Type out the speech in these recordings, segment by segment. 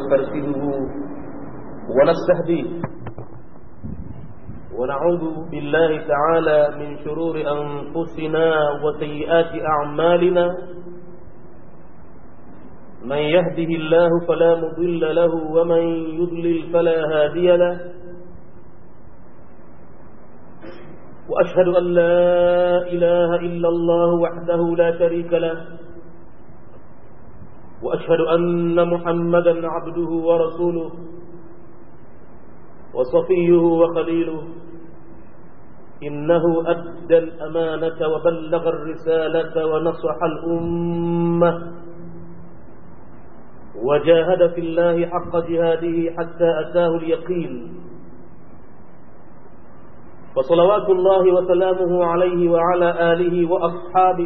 ونسترشده ونستهديه ونعوذ بالله تعالى من شرور أنفسنا وسيئات أعمالنا من يهده الله فلا مضل له ومن يضلل فلا هادي له وأشهد أن لا إله إلا الله وحده لا شريك له وأشهد أن محمدا عبده ورسوله وصفيه وخليله إنه أدى الأمانة وبلغ الرسالة ونصح الأمة وجاهد في الله حق جهاده حتى أتاه اليقين فصلوات الله وسلامه عليه وعلى آله وأصحابه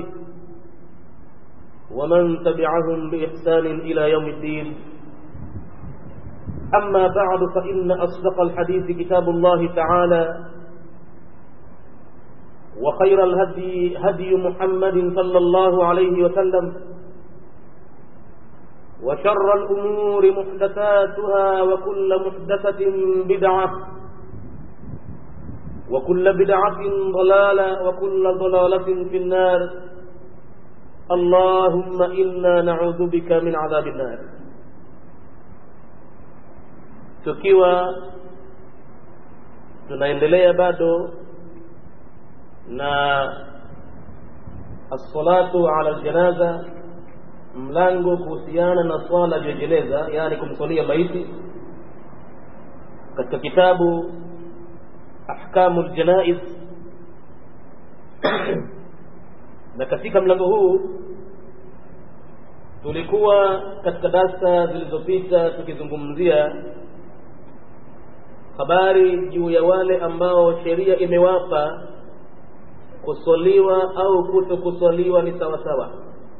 ومن تبعهم بإحسان إلى يوم الدين أما بعد فإن أصدق الحديث كتاب الله تعالى وخير الهدي هدي محمد صلى الله عليه وسلم وشر الأمور محدثاتها وكل محدثة بدعة وكل بدعة ضلالة وكل ضلالة في النار اللهم إنا نعوذ بك من عذاب النار tukiwa tunaendelea bado na as-salatu ala al-janaza mlango kuhusiana na swala ya jeneza yani kumswalia maiti katika kitabu ahkamu al-janaiz na katika mlango huu tulikuwa katika darsa zilizopita tukizungumzia habari juu ya wale ambao sheria imewapa kuswaliwa au kuto kuswaliwa ni sawa sawa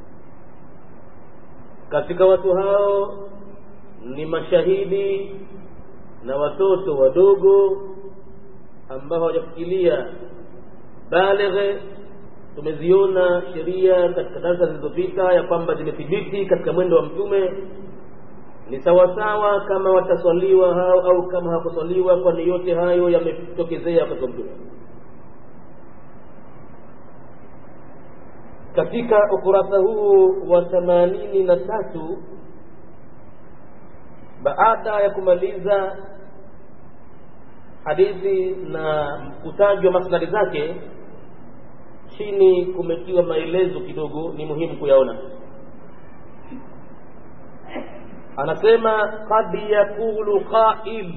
katika watu hao ni mashahidi na watoto wadogo ambao hawajafikilia balighe tumeziona sheria katika darasa zilizopita ya kwamba zimethibiti katika mwendo wa mtume ni sawasawa kama wataswaliwa hao au kama hawakuswaliwa kwani yote hayo yametokezea katika mtume katika ukurasa huu wa themanini na tatu baada ya kumaliza hadithi na utaji wa masladi zake chini kumetiwa maelezo kidogo ni muhimu kuyaona anasema kad yaqulu qail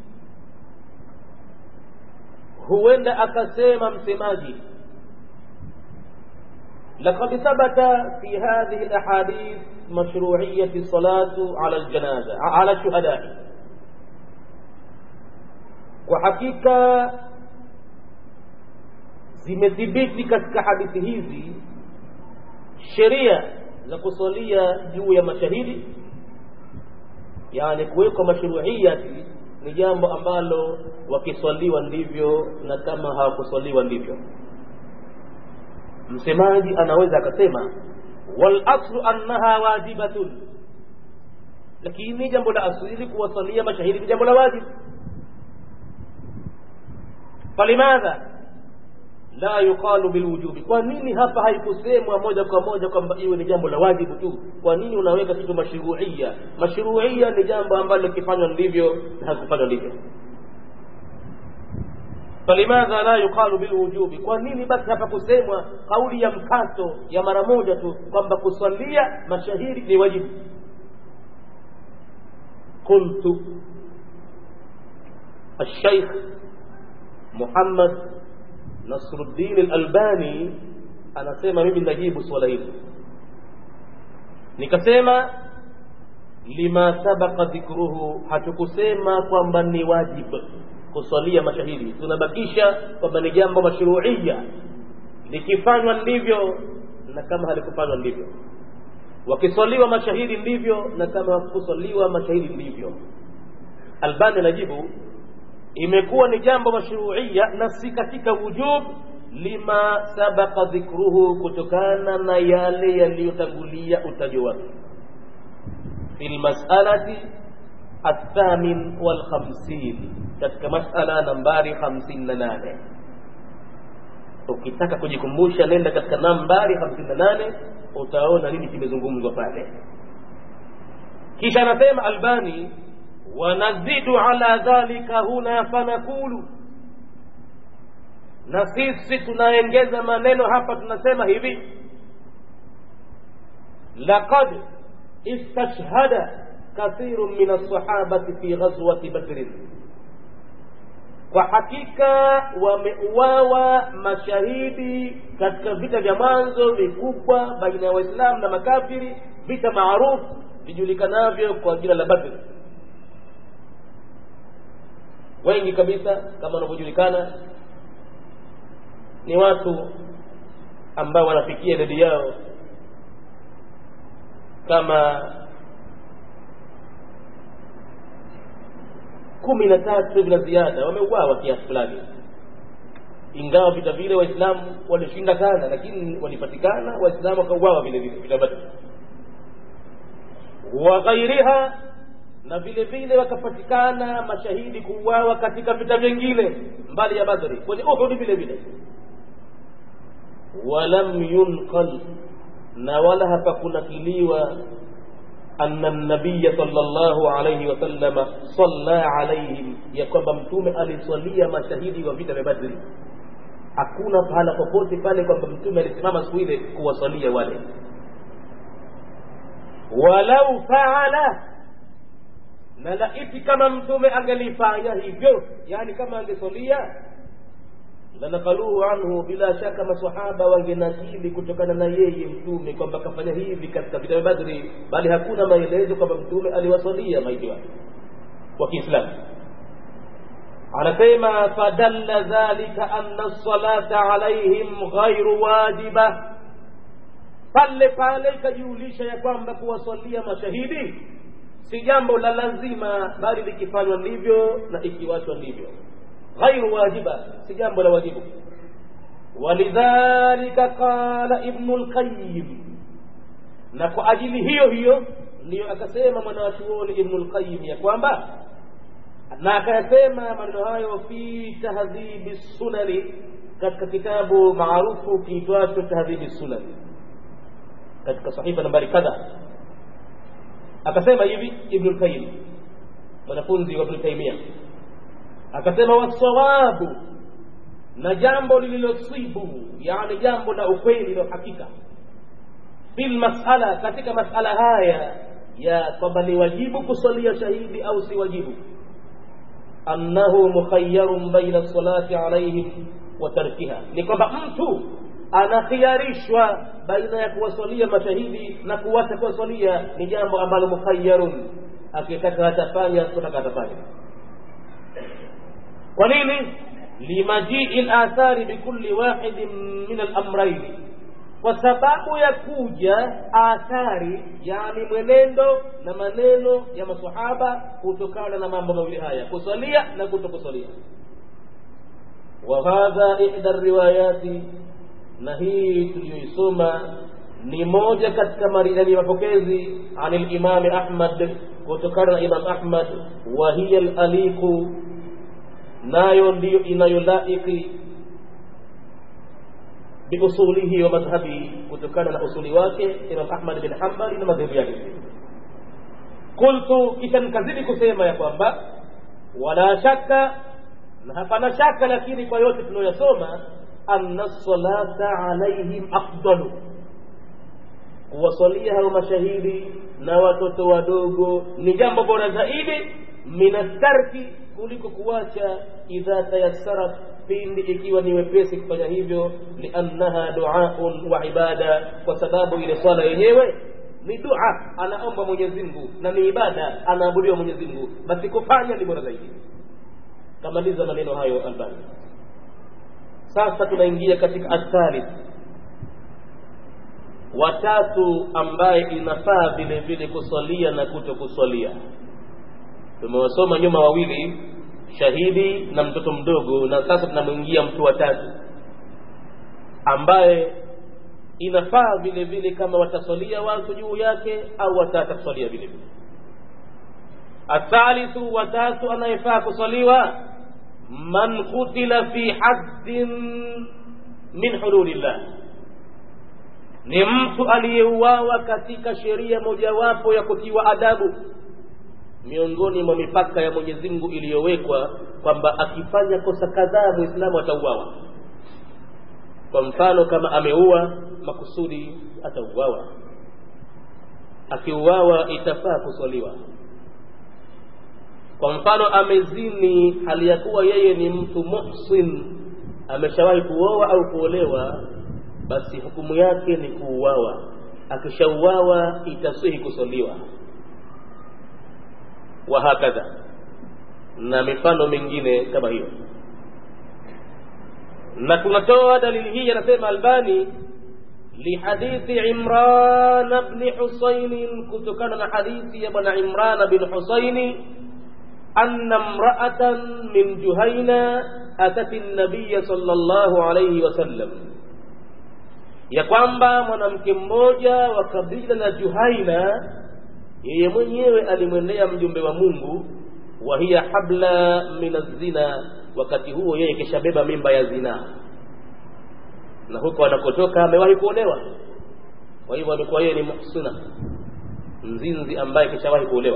huenda akasema msemaji لقد ثبت في هذه الأحاديث مشروعية الصلاة على الجنازة على الشهداء وحقيقة zimethibiti katika hadithi hizi sheria za kusalia juu ya mashahidi yani kuwekwa mashruiyati ni jambo ambalo wakiswaliwa ndivyo na kama hawakuswaliwa ndivyo msemaji anaweza akasema wal aslu annaha wajibatun lakini jambo la asili kuwasalia mashahidi ni jambo la wajibu falimadha la yuqalu bilwujubi kwa nini hapa haikusemwa moja kwa moja kwamba iwe ni jambo la wajibu tu kwa nini unaweka kitu mashruia mashruia ni jambo ambalo likifanywa ndivyo na hakufanywa ndivyo falimadha la yuqalu bilwujubi kwa nini basi hapa kusemwa kauli ya mkato ya mara moja tu kwamba kuswalia mashahidi ni wajibu qultu الشيخ محمد Nasruddin al-Albani anasema mimi najibu swala hili nikasema lima sabaqa dhikruhu hatukusema kwamba ni wajibu kuswalia mashahidi tunabakisha kwamba ni jambo mashruia likifanywa ndivyo na kama halikufanywa ndivyo wakiswaliwa mashahidi ndivyo na kama hakuswaliwa mashahidi ndivyo albani anajibu imekuwa ni jambo mashruia na si katika wujub lima sabaqa dhikruhu kutokana na yale yaliyotangulia utajo wake fi lmasalati athamin walkhamsin katika masala nambari hamsini na nane ukitaka kujikumbusha nenda katika nambari hamsini na nane utaona nini kimezungumzwa pale kisha anasema albani wanazidu ala dhalika huna fanakulu na sisi tunaengeza maneno hapa tunasema hivi laqad istashhada kathiru min alsahabati fi ghazwati badrin kwa hakika wameuawa mashahidi katika vita vya mwanzo vikubwa baina ya waislamu na makafiri vita maarufu vijulikanavyo kwa jina la badri wengi kabisa kama wanavyojulikana ni watu ambao wanafikia idadi yao kama kumi na tatu hivi na ziada wameuawa kiasi fulani ingawa vita vile waislamu walishinda sana lakini walipatikana waislamu wakauawa vile vile vita badri wa ghairiha na vile vile wakapatikana mashahidi kuuawa katika vita vingine mbali ya badri kwenye uhudi vile vile walam yunqal na wala hapakunakiliwa أن النبي صلى الله عليه وسلم صلى عليهم ya kwamba mtume aliswalia mashahidi wa vita vya badri hakuna pahala popote pale kwamba mtume alisimama siku ile kuwasalia wale walau faala na laiti kama mtume angelifanya hivyo yani kama angesalia lanakaluhu anhu bila shaka masahaba wangenakili kutokana na yeye mtume kwamba kafanya hivi katika vita vya badri bali hakuna maelezo kwamba mtume aliwasalia maiti wake wa kiislamu anasema fadalla dhalika anna lsalata alaihim ghairu wajiba pale pale ikajulisha ya kwamba kuwasalia mashahidi si jambo la lazima bali likifanywa ndivyo na ikiwachwa ndivyo ghairu wajiba si jambo la wajibu walidhalika qala ibnu lqayim na kwa ajili hiyo hiyo ndiyo akasema mwanawachuoni ibnu lqayim ya kwamba na akayasema maneno hayo fi tahdhibi sunani katika kitabu maarufu kiitwacho tahdhibi sunani katika sahifa nambari kadha akasema hivi ibnu lqayim mwanafunzi wa ibnu taimia akasema wasawabu na jambo lililosibu yani jambo la ukweli la hakika fil masala katika masala haya ya kwamba ni wajibu kusalia shahidi au si wajibu annahu mukhayyarun baina salati alaihim wa tarkiha ni kwamba mtu anakhiarishwa baina ya kuwasalia mashahidi na kuwacha kuwasalia ni jambo ambalo mukhayyarun akitaka atafanya kutaka atafanya kwa nini limajii lathari bikulli wahidin min alamraini kwa sababu ya kuja athari yani mwenendo na maneno ya masahaba kutokana na mambo mawili haya kusalia na kutokusalia wa hadha ihda riwayati na hii tuliyoisoma ni moja katika maridani mapokezi an limami ahmad kutokana na imam ahmad wa hiya laliqu nayo ndiyo inayolaiki biusulihi wa madhhabi kutokana na usuli wake imam ahmad bin hambali na madhehebu yake qultu kisha nikazidi kusema ya kwamba wala shaka na hapana shaka lakini kwa yote tunayoyasoma anna salata alaihim afdalu kuwasalia hao mashahidi na watoto wadogo ni jambo bora zaidi minatarki kuliko kuwacha idha tayassarat pindi ikiwa ni wepesi kufanya hivyo liannaha duaun wa ibada kwa sababu ile swala yenyewe ni dua anaomba mwenyezi mungu na ni ibada anaabudiwa mwenyezi mungu basi kufanya ni bora zaidi kamaliza maneno hayo albani sasa tunaingia katika athalith watatu ambaye inafaa vile vile kusalia na kuto kusalia tumewasoma nyuma wawili shahidi na mtoto mdogo na sasa tunamwingia mtu watatu ambaye inafaa vile vile kama watasalia watu juu yake au watatasalia vile vile athalithu watatu anayefaa kuswaliwa man kutila fi haddin min hududillah ni mtu aliyeuawa katika sheria mojawapo ya kutiwa adabu miongoni mwa mipaka ya Mwenyezi Mungu iliyowekwa kwamba akifanya kosa kadhaa muislamu atauawa kwa mfano kama ameua makusudi atauawa akiuawa itafaa kuswaliwa kwa mfano amezini hali ya kuwa yeye ni mtu muhsin ameshawahi kuoa au kuolewa basi hukumu yake ni kuuawa akishauawa itasihi kuswaliwa wa hakadha na mifano mingine kama hiyo na tunatoa dalili hii anasema albani lihadithi imran bni husainin kutokana na hadithi ya bwana imran bin husaini anna mraatan min juhaina atati nabiya sallallahu alayhi wasallam ya kwamba mwanamke mmoja wa kabila la juhaina yeye mwenyewe alimwendea mjumbe wa mungu wa hiya habla min azina wakati huo yeye kishabeba mimba ya zinaa na huko anakotoka amewahi kuolewa kwa hivyo alikuwa yeye ni muhsina mzinzi ambaye kishawahi kuolewa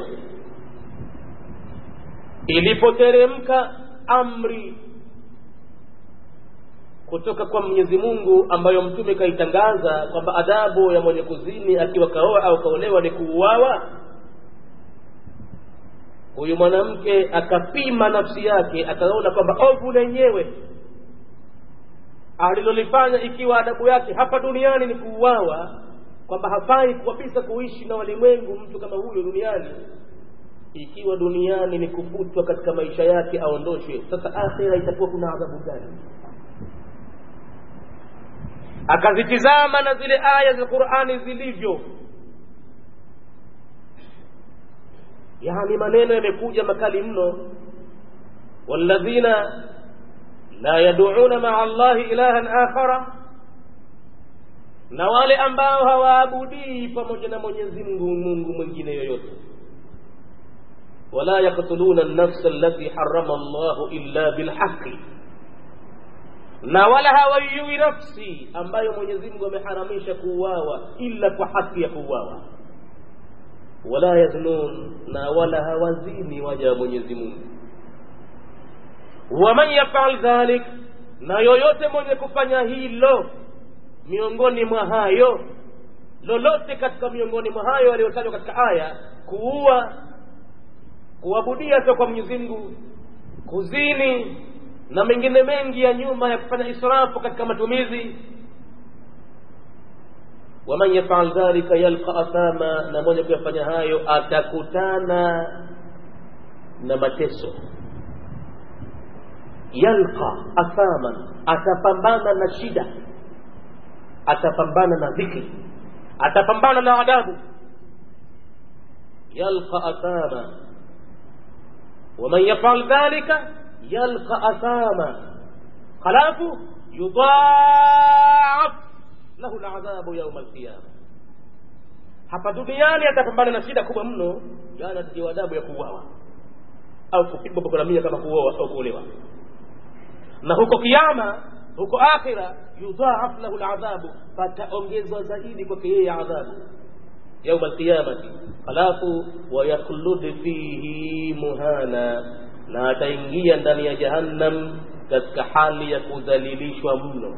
ilipoteremka amri kutoka kwa Mwenyezi Mungu ambayo mtume kaitangaza kwamba adabu ya mwenye kuzini akiwa kaoa au kaolewa ni kuuawa huyu mwanamke akapima nafsi yake akaona kwamba ovu lenyewe alilolifanya ikiwa adabu yake hapa duniani ni kuuawa kwamba hafai kabisa kuishi na walimwengu mtu kama huyo duniani ikiwa duniani ni kufutwa katika maisha yake aondoshwe sasa akhira itakuwa kuna adhabu gani akazitizama na zile aya za qurani zilivyo yani maneno yamekuja makali mno walladhina la yaduuna maa allahi ilahan akhara na wale ambao hawaabudii pamoja na mwenyezi mungu mungu mwingine yoyote wala yaktuluna nafsa allati harama allahu illa bilhaqi na wala hawaiui nafsi ambayo mwenyezi mungu ameharamisha kuuawa illa kwa haki ya kuuawa wala yaznun na wala hawazini waja wa mwenyezi mungu waman yafal dhalik na yoyote mwenye kufanya hilo miongoni mwa hayo lolote katika miongoni mwa hayo yaliyotajwa katika aya kuua kuabudia sio kwa mwenyezi mungu kuzini na mengine mengi ya nyuma ya kufanya israfu katika matumizi waman yafal dhalika yalqa athama na mwenye kuyafanya hayo atakutana na mateso yalqa athaman atapambana na shida atapambana na dhikri atapambana na adabu yalqa athama waman yafal dhalika yalqa athama halafu yudhaaf lahu ladhabu yauma alqiyama hapa duniani atapambana na shida kubwa mno yani atatiwa adabu ya kuuawa au kupigwa bakolamia kama kuoa au kuolewa na huko kiama huko akhira yudhaaf lahu ladhabu pataongezwa zaidi kwake yeye adhabu yauma alqiyamati halafu wayaklud fihi muhana na ataingia ndani ya jahannam katika hali ya kudhalilishwa mno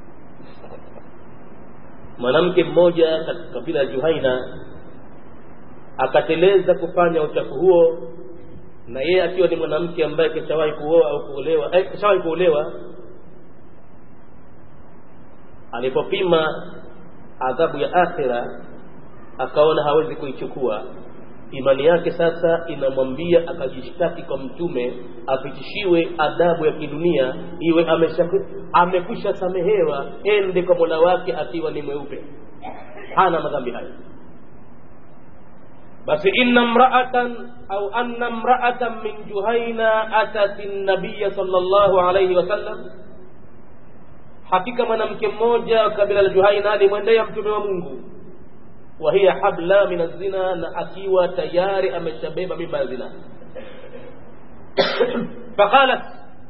mwanamke mmoja katika kabila ya juhaina akateleza kufanya uchafu huo na yeye akiwa ni mwanamke ambaye kishawahi kuoa au kuolewa eh, kishawahi kuolewa alipopima adhabu ya akhira akaona hawezi kuichukua imani yake sasa inamwambia akajishtaki kwa mtume apitishiwe adabu ya kidunia iwe amekwisha samehewa ende kwa mola wake akiwa ni mweupe hana madhambi hayo basi inna mraatan au anna mraatan min juhaina atat nabiya sallallahu alayhi wasallam hakika mwanamke mmoja wa kabila la juhaina alimwendea mtume wa mungu wa hiya habla min azina na akiwa tayari ameshabeba mimba ya zina faqalat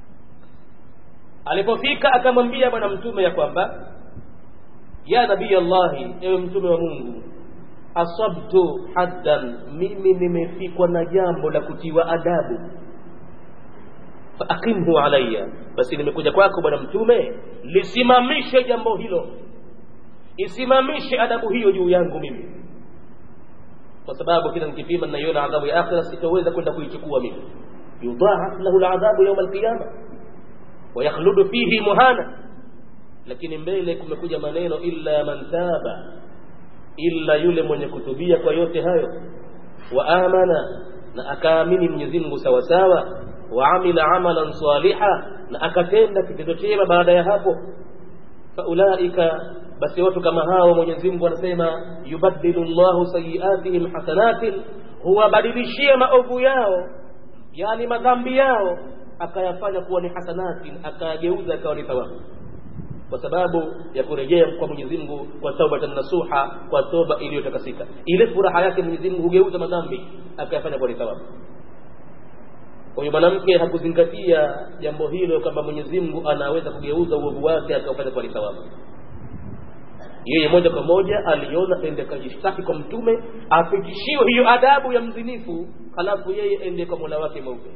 alipofika akamwambia bwana mtume ya kwamba ya nabii allahi ewe mtume wa mungu asabtu haddan mimi nimefikwa na jambo la kutiwa adabu faakimhu alaya basi nimekuja kwako bwana mtume lisimamishe jambo hilo isimamishe adabu hiyo juu yangu mimi kwa sababu kila nikipima naiona adhabu ya akhira sitaweza kwenda kuichukua mimi yudhaaf lahu ladhabu yauma alqiyama wayakhludu fihi muhana lakini mbele kumekuja maneno illa man taba illa yule mwenye kutubia kwa yote hayo wa amana na akaamini Mwenyezi Mungu sawa sawa wa amila amalan saliha na akatenda kitendo chema baada ya hapo faulaika basi watu kama hao Mwenyezi Mungu anasema yubaddilu Allahu sayiatihim hasanatin huwabadilishia maovu yao yani madhambi yao akayafanya kuwa ni hasanatin akayageuza akawa ni thawabu kwa sababu ya kurejea kwa Mwenyezi Mungu kwa taubatan nasuha kwa toba iliyotakasika ile furaha yake Mwenyezi Mungu hugeuza madhambi akayafanya kwa ni thawabu kwa hiyo mwanamke hakuzingatia jambo hilo kwamba Mwenyezi Mungu anaweza kugeuza uovu wake akafanya kwa ni thawabu yeye moja kwa moja aliona ende kajishtaki kwa mtume afikishiwe hiyo adabu ya mzinifu halafu yeye ende kwa mola wake mweupe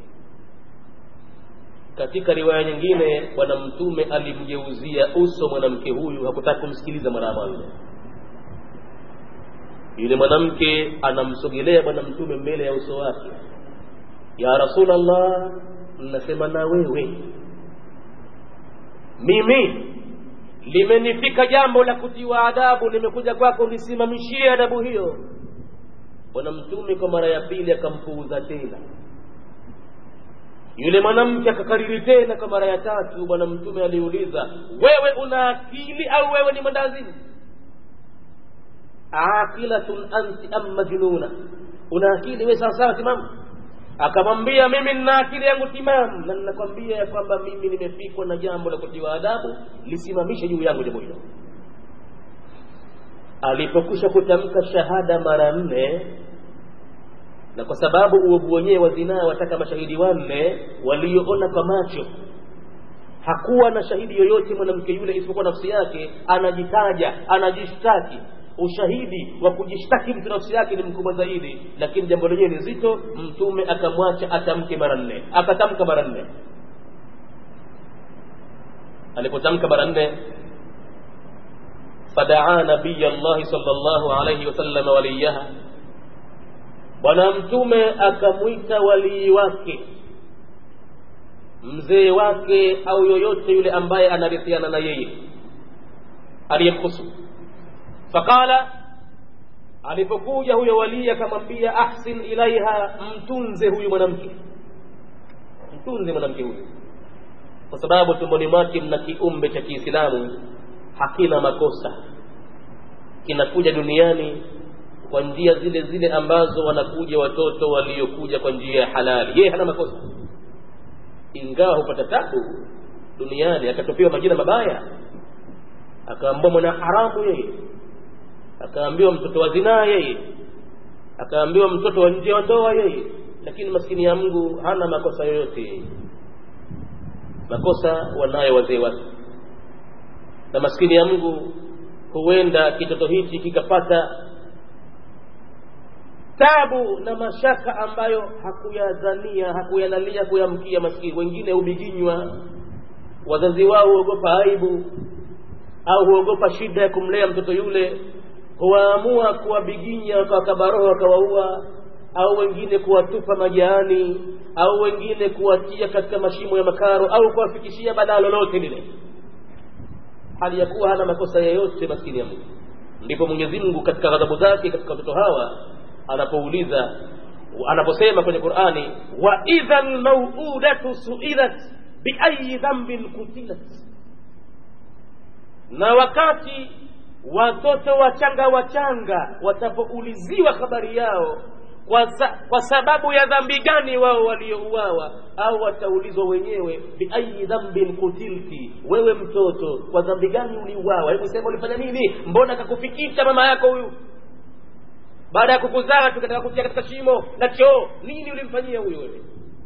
katika riwaya nyingine bwana mtume alimgeuzia uso mwanamke huyu hakutaka kumsikiliza mara ya mwanzo yule mwanamke anamsogelea bwana mtume mbele ya uso wake ya rasulallah nasema na wewe mimi limenifika jambo la kutiwa adabu nimekuja kwako nisimamishie adabu hiyo bwana mtume kwa mara ya pili akampuuza tena yule mwanamke akakariri tena kwa mara ya tatu bwana mtume aliuliza wewe una akili au wewe ni mwendazimu aqilatun anti am majnuna una akili wewe sawasawa timamu akamwambia mimi nina akili yangu timamu na ninakwambia ya kwamba mimi nimefikwa na jambo la kutiwa adabu lisimamishe juu yangu jambo hilo alipokwisha kutamka shahada mara nne na kwa sababu uovu wenyewe wa zinaa wataka mashahidi wanne walioona kwa macho hakuwa na shahidi yoyote mwanamke yule isipokuwa nafsi yake anajitaja anajishtaki ushahidi wa kujishtaki mtu nafsi yake ni mkubwa zaidi lakini jambo lenyewe ni zito mtume akamwacha atamke mara nne akatamka mara nne alipotamka mara nne fadaa nabiya llahi sal llahu alaihi wasallam waliyaha bwana mtume akamwita walii wake mzee wake au yoyote yule ambaye anarithiana na yeye aliyemhusu faqala alipokuja huyo walii akamwambia ahsin ilaiha mtunze huyu mwanamke mtunze mwanamke huyu kwa sababu tumboni mwake mna kiumbe cha kiislamu hakina makosa kinakuja duniani kwa njia zile zile ambazo wanakuja watoto waliokuja kwa njia ya halali yeye hana makosa ingawa hupata tabu duniani akatopewa majina mabaya akaambiwa mwana haramu yeye akaambiwa mtoto wa zinaa yeye akaambiwa mtoto wa nje wa ndoa yeye lakini maskini ya Mungu hana makosa yoyote yeye makosa wanayo wazee wake na maskini ya Mungu huenda kitoto hichi kikapata tabu na mashaka ambayo hakuyadhania hakuyalalia kuyamkia maskini wengine hubiginywa wazazi wao huogopa aibu au huogopa shida ya kumlea mtoto yule huwaamua kuwabiginya wakawakabaroho wakawaua au wengine kuwatupa majaani au wengine kuwatia katika mashimo ya makaro au kuwafikishia balaa lolote lile hali ya kuwa hana makosa yoyote maskini ya Mungu ndipo Mwenyezi Mungu katika ghadhabu zake katika watoto hawa anapouliza anaposema kwenye Qur'ani wa idhal maw'udatu su'ilat biayi dhanbin kutilat na wakati watoto wachanga wachanga watapouliziwa habari yao kwa, sa, kwa sababu ya dhambi gani wao waliouawa au wataulizwa wenyewe biayi dhambin kutilti wewe mtoto kwa dhambi gani uliuawa hebu sema ulifanya nini mbona kakufikisha mama yako huyu baada ya kukuzaa tukataka kutia katika shimo na choo nini ulimfanyia huyo wewe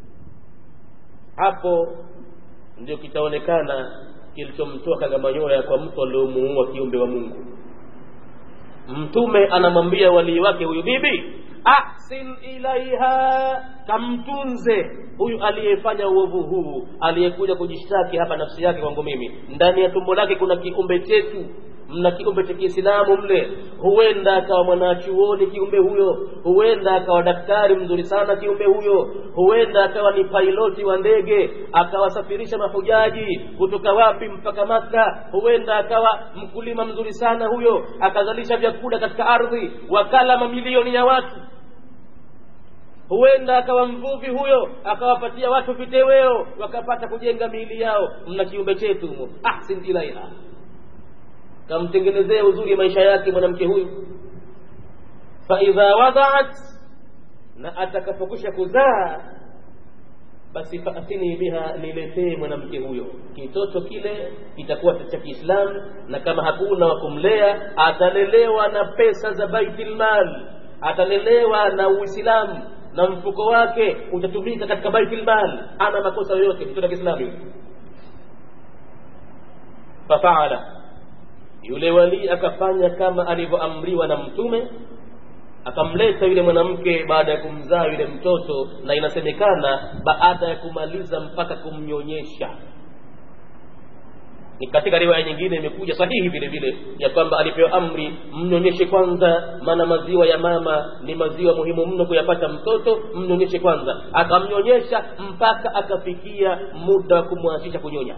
hapo ndio kitaonekana kilichomtoa kagamanyoya kwa mtu aliomuua kiumbe wa mungu mtume anamwambia walii wake huyu bibi ahsin ilaiha kamtunze huyu aliyefanya uovu huu aliyekuja kujishtaki hapa nafsi yake kwangu mimi ndani ya tumbo lake kuna kiumbe chetu mna kiumbe cha kiislamu mle huenda akawa mwanachuoni kiumbe huyo huenda akawa daktari mzuri sana kiumbe huyo huenda akawa ni pailoti wa ndege akawasafirisha mahujaji kutoka wapi mpaka maka huenda akawa mkulima mzuri sana huyo akazalisha vyakula katika ardhi wakala mamilioni ya watu huenda akawa mvuvi huyo akawapatia watu viteweo wakapata kujenga miili yao mna kiumbe chetu humo ahsin ilaiha kamtengenezee uzuri maisha yake mwanamke huyu faidha wadaat na atakapokwisha kuzaa basi faatini biha niletee mwanamke huyo kitoto kile kitakuwa cha kiislamu na kama hakuna wa kumlea atalelewa na pesa za baitilmal atalelewa na uislamu na mfuko wake utatumika katika baitilmal ana makosa yoyote mtoto wa kiislamu fafaala yule walii akafanya kama alivyoamriwa na mtume akamleta yule mwanamke baada ya kumzaa yule mtoto na inasemekana baada ya kumaliza mpaka kumnyonyesha ni katika riwaya nyingine imekuja sahihi vile vile ya kwamba alipewa amri mnyonyeshe kwanza maana maziwa ya mama ni maziwa muhimu mno kuyapata mtoto mnyonyeshe kwanza akamnyonyesha mpaka akafikia muda wa kumwachisha kunyonya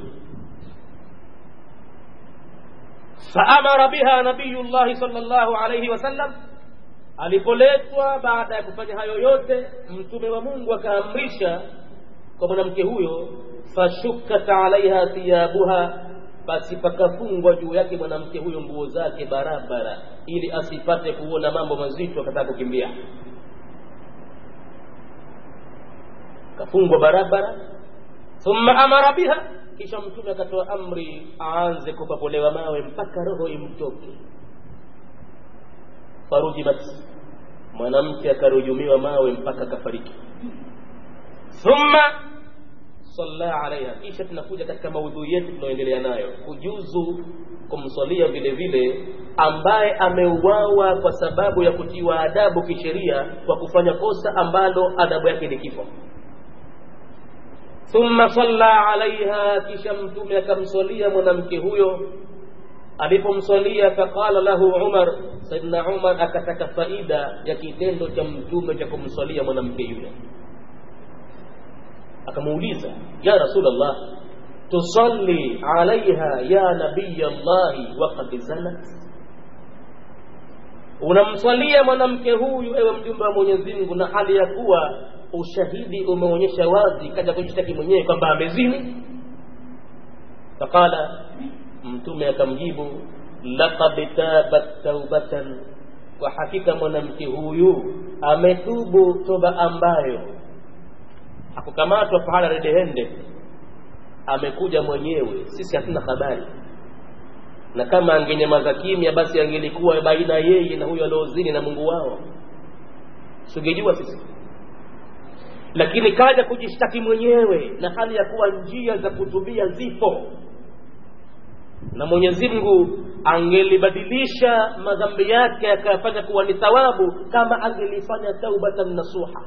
faamara biha nabiyullahi sallallahu alayhi wasallam alipoletwa baada ya kufanya hayo yote mtume wa mungu akaamrisha kwa mwanamke huyo fashukat alaiha thiyabuha basi pakafungwa juu yake mwanamke huyo nguo zake barabara ili asipate kuona mambo mazito akataka kukimbia kafungwa barabara thumma amara biha kisha mtume akatoa amri aanze kupapolewa mawe mpaka roho imtoke farujimat mwanamke akarujumiwa mawe mpaka akafariki thumma salla alaiha kisha tunakuja katika maudhui yetu tunaoendelea nayo kujuzu kumswalia vile vile ambaye ameuawa kwa sababu ya kutiwa adabu kisheria kwa kufanya kosa ambalo adabu yake ni kifo thumma salla alaiha kisha mtume akamswalia mwanamke huyo alipomswalia faqala lahu umar saidna umar akataka faida ya kitendo cha mtume cha kumswalia mwanamke yule akamuuliza ya rasulllah tusalli alaiha ya nabiya llahi waqad zanat unamswalia mwanamke huyu ewe mjumbe wa mwenyezi mungu na hali ya kuwa ushahidi umeonyesha wazi kaja kujishtaki mwenyewe kwamba amezini faqala mtume akamjibu laqad tabat taubatan kwa hakika mwanamke huyu ametubu toba ambayo hakukamatwa pahala redehende amekuja mwenyewe sisi hatuna habari na kama angenyamaza kimya basi angelikuwa baina yeye na huyo aliozini na mungu wao singejua sisi lakini kaja kujishtaki mwenyewe na hali ya kuwa njia za kutubia zipo na mwenyezi mungu angelibadilisha madhambi yake akayafanya kuwa ni thawabu kama angelifanya taubatan nasuha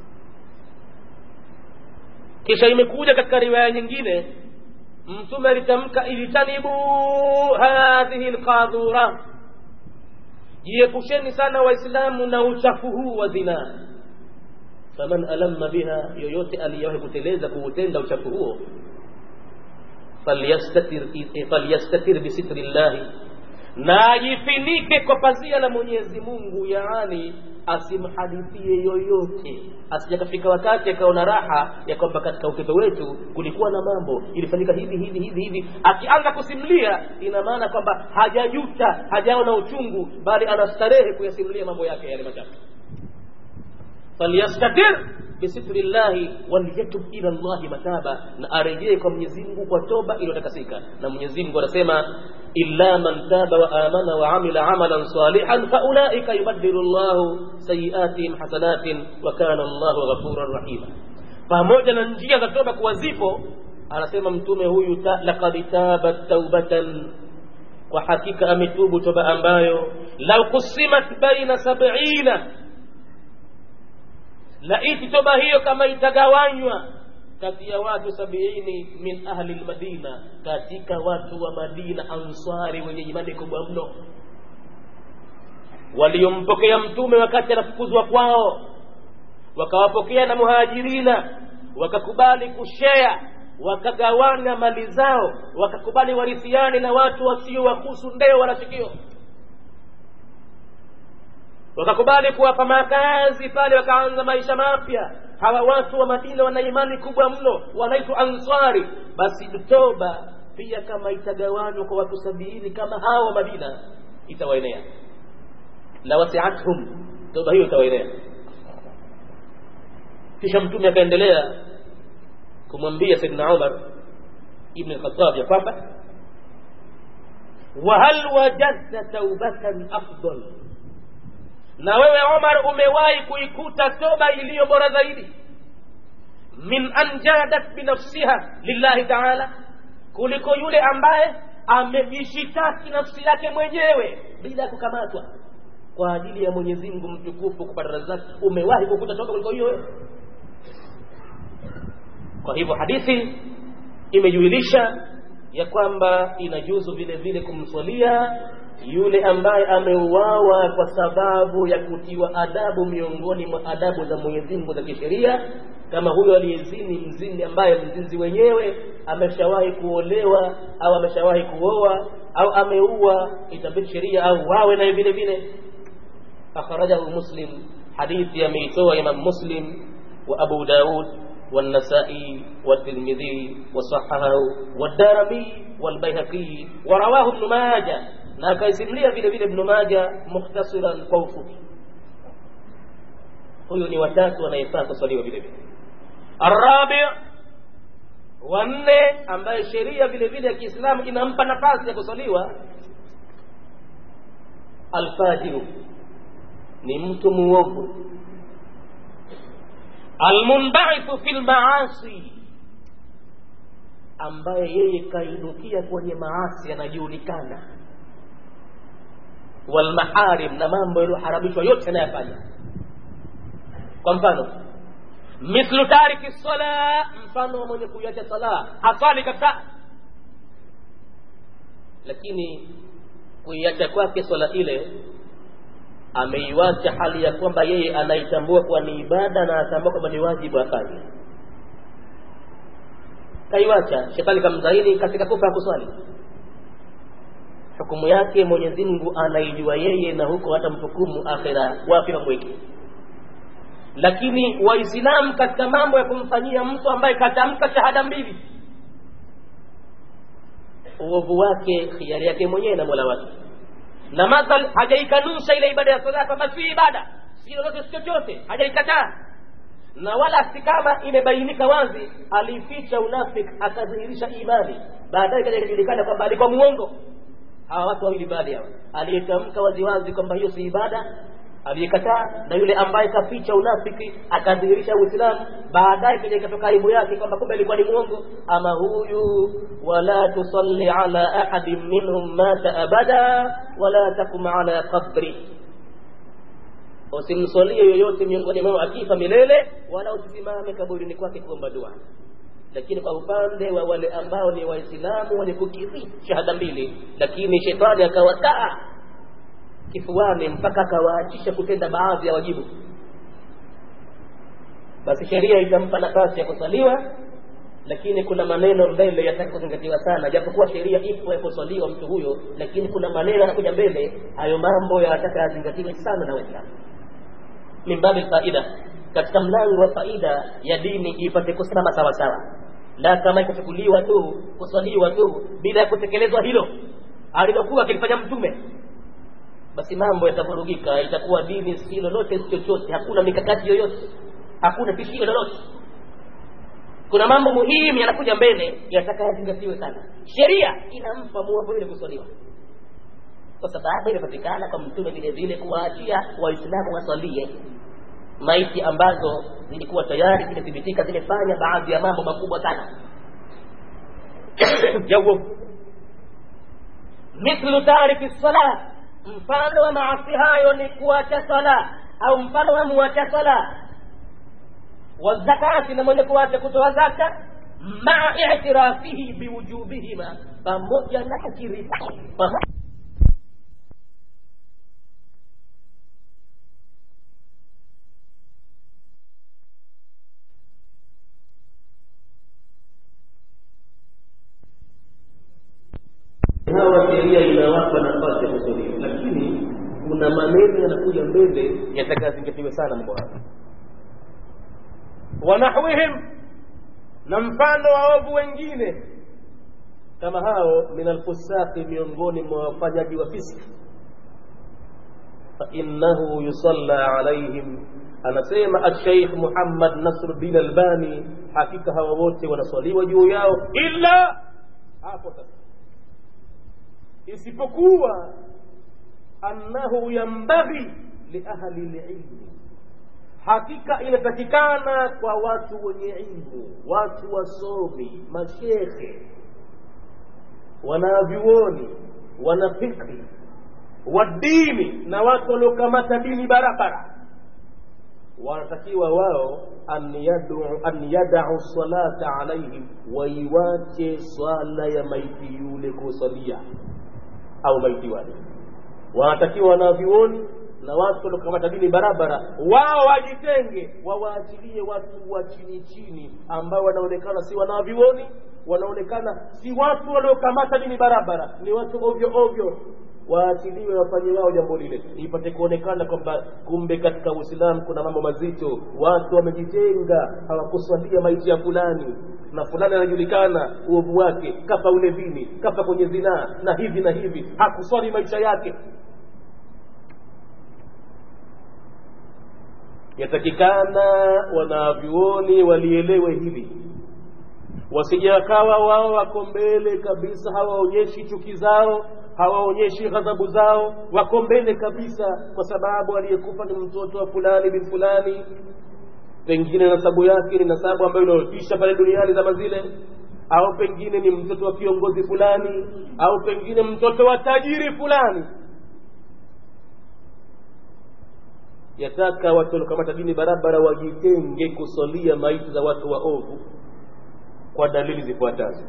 kisha imekuja katika riwaya nyingine mtume alitamka ijtanibu hadhihi lqadhura jiepusheni sana waislamu na uchafu huu wa zinaa faman alamma biha yoyote aliyewahi kuteleza kuutenda uchafu huo falyastatir, falyastatir bisitri llahi na ajifinike kwa pazia la mwenyezi mungu yaani asimhadithie yoyote asijakafika wakati akaona raha ya kwamba katika utoto wetu kulikuwa na mambo ilifanyika hivi hivi hivi hivi akianza kusimulia ina maana kwamba hajajuta hajaona uchungu bali anastarehe kuyasimulia mambo yake yale machafu falyastatir bisitri llahi walyatub ila llahi mataba na arejee kwa mwenyezi mungu kwa toba iliyotakasika na mwenyezi mungu anasema illa man taba wa amana wa amila amalan salihan faulaika yubaddilu llahu sayiatihim hasanatin wa kana llahu ghafuran rahima pamoja na njia za toba kuwa zipo anasema mtume huyu laqad tabat taubatan kwa hakika ametubu toba ambayo lau kusimat baina sabina laiti toba hiyo kama itagawanywa kati ya watu sabiini min ahli lmadina katika watu wa madina ansari wenye imani kubwa mno waliompokea mtume wakati anafukuzwa kwao wakawapokea na muhajirina wakakubali kushea wakagawana mali zao wakakubali warithiane na watu wasio wakusu ndeo wala sikio wakakubali kuwapa makazi pale wakaanza maisha mapya hawa watu wa madina wana imani kubwa mno wanaitwa ansari basi toba pia kama itagawanywa kwa watu sabiini kama hawa wa madina itawaenea la wasiathum toba hiyo itawaenea kisha mtume akaendelea kumwambia saidna umar ibn lkhatab ya kwamba wahal wajadta taubatan afdal na wewe omar umewahi kuikuta toba iliyo bora zaidi min an jadat binafsiha lillahi taala kuliko yule ambaye amejishitaki nafsi yake mwenyewe bila kukamatwa kwa ajili ya mwenyezi mungu mtukufu kupata razaki umewahi kukuta toba kuliko hiyo wewe kwa hivyo hadithi imejuilisha ya kwamba inajuzu vile vile kumswalia yule ambaye ameuawa kwa sababu ya kutiwa adabu miongoni mwa adabu za Mwenyezi Mungu za kisheria, kama huyo aliyezini mzini ambaye mzinzi wenyewe ameshawahi kuolewa au ameshawahi kuoa au ameua, itabidi sheria au wawe naye vile vile. Akhrajahu Muslim, hadithi ameitoa Imam Muslim wa Abu Daud والنسائي والترمذي وصححه والدارمي والبيهقي ورواه ابن ماجه na akaisimulia vile vile Ibn Majah mukhtasiran kwa ufupi. Huyu ni watatu anayefaa kuswaliwa vile vile. Arabi wa nne, ambaye sheria vile vile ya Kiislamu inampa nafasi ya kuswaliwa, alfajiru, ni mtu muovu, almunbaithu fil maasi, ambaye yeye kainukia kwenye maasi yanajulikana walmaharim na mambo yaliyoharamishwa yote anayafanya kwa mfano mithlu tariki sala mfano wa mwenye kuiacha sala hasali kabisa lakini kuiacha kwake swala ile ameiwacha hali ya kwamba yeye anaitambua kuwa ni ibada na anatambua kwamba ni wajibu afanye kaiwacha shetani kamzaini katika kufa ya kuswali hukumu yake Mwenyezi Mungu anaijua yeye, na huko hata mhukumu akhira wapi mamweke. Lakini Waislamu katika mambo ya kumfanyia mtu ambaye katamka shahada mbili, uovu wake khiari yake mwenyewe na mola wake, na madhal hajaikanusha ile ibada ya sala kwamba si ibada, si lolote, si chochote, hajaikataa na wala si kama imebainika wazi, alificha unafiki akadhihirisha imani, baadaye kaja ikajulikana kwamba alikuwa muongo hawa watu wawili baadhi hawa aliyetamka waziwazi kwamba hiyo si ibada aliyekataa na yule ambaye kaficha unafiki akadhihirisha uislamu baadaye kija ikatoka aibu yake kwamba kumbe alikuwa ni mwongo ama huyu wala tusalli ala ahadin minhum mata abada wala takum ala qabri usimsalie yoyote miongoni mwao akifa milele wala usisimame kaburini kwake kuomba dua lakini kwa upande wa wale ambao ni waislamu wenye kukiri shahada mbili lakini shetani akawataa kifuani mpaka akawaachisha kutenda baadhi ya wajibu basi sheria itampa nafasi ya kusaliwa lakini kuna maneno mbele yataka kuzingatiwa sana japokuwa sheria ipo ya kusaliwa mtu huyo lakini kuna maneno yanakuja mbele hayo mambo yanataka yazingatiwe sana na waislamu min babi faida katika mlango wa faida ya dini ipate kusimama sawa sawa la kama ikachukuliwa tu kuswaliwa tu bila ya kutekelezwa hilo alilokuwa akilifanya mtume basi mambo yatavurugika itakuwa dini si lolote si chochote hakuna mikakati yoyote hakuna tishio lolote kuna mambo muhimu yanakuja mbele yataka yazingatiwe sana sheria inampa muwapo ile kuswaliwa kwa sababu inapatikana kwa mtume vile vile kuwaachia waislamu wasalie maiti ambazo zilikuwa tayari zimethibitika zimefanya baadhi ya mambo makubwa sana ya uovu mithlu tariki sala mfano wa maasi hayo ni kuacha sala au mfano wa muacha sala wazakati na mwenye kuacha kutoa zaka maa itirafihi biwujubihima pamoja na kukiri hawa sheria inawapa nafasi ya kuswaliwa lakini kuna maneno yanakuja mbele yatakayozingatiwe sana mambo haya wanahwihim na mfano wa waovu wengine kama hao min alfusaqi miongoni mwa wafanyaji wa fiski fainnahu yusalla alaihim anasema alsheikh muhammad nasruddin albani hakika hawa wote wanaswaliwa juu yao illa hapo sasa isipokuwa annahu yambaghi liahli lilmi hakika inatakikana kwa watu wenye ilmu watu wasomi mashekhe wanavyuoni wanafikri wadini na watu waliokamata dini barabara wanatakiwa wao an yad'u an yad'u salata alaihim waiwache swala ya maiti yule kusalia au maiti wale wanatakiwa wanavyuoni na watu waliokamata dini barabara wao wajitenge wawaachilie watu wa chini chini ambao wanaonekana si wanavyuoni wanaonekana si watu waliokamata dini barabara ni watu ovyo ovyo waachiliwe wafanye wao jambo lile ipate kuonekana kwamba kumbe katika uislamu kuna mambo mazito watu wamejitenga hawakuswalia maiti ya fulani na fulani anajulikana uovu wake kafa ulevini kafa kwenye zinaa na hivi na hivi hakuswali maisha yake yatakikana wanavyuoni walielewe hili wasije wakawa wao wako mbele kabisa hawaonyeshi chuki zao hawaonyeshi ghadhabu zao wako mbele kabisa kwa sababu aliyekufa ni mtoto wa fulani bin fulani pengine nasabu yake ni nasabu ambayo inayotisha pale duniani zama zile au pengine ni mtoto wa kiongozi fulani au pengine mtoto wa tajiri fulani yataka watu waliokamata dini barabara wajitenge kusalia maiti za watu waovu kwa dalili zifuatazo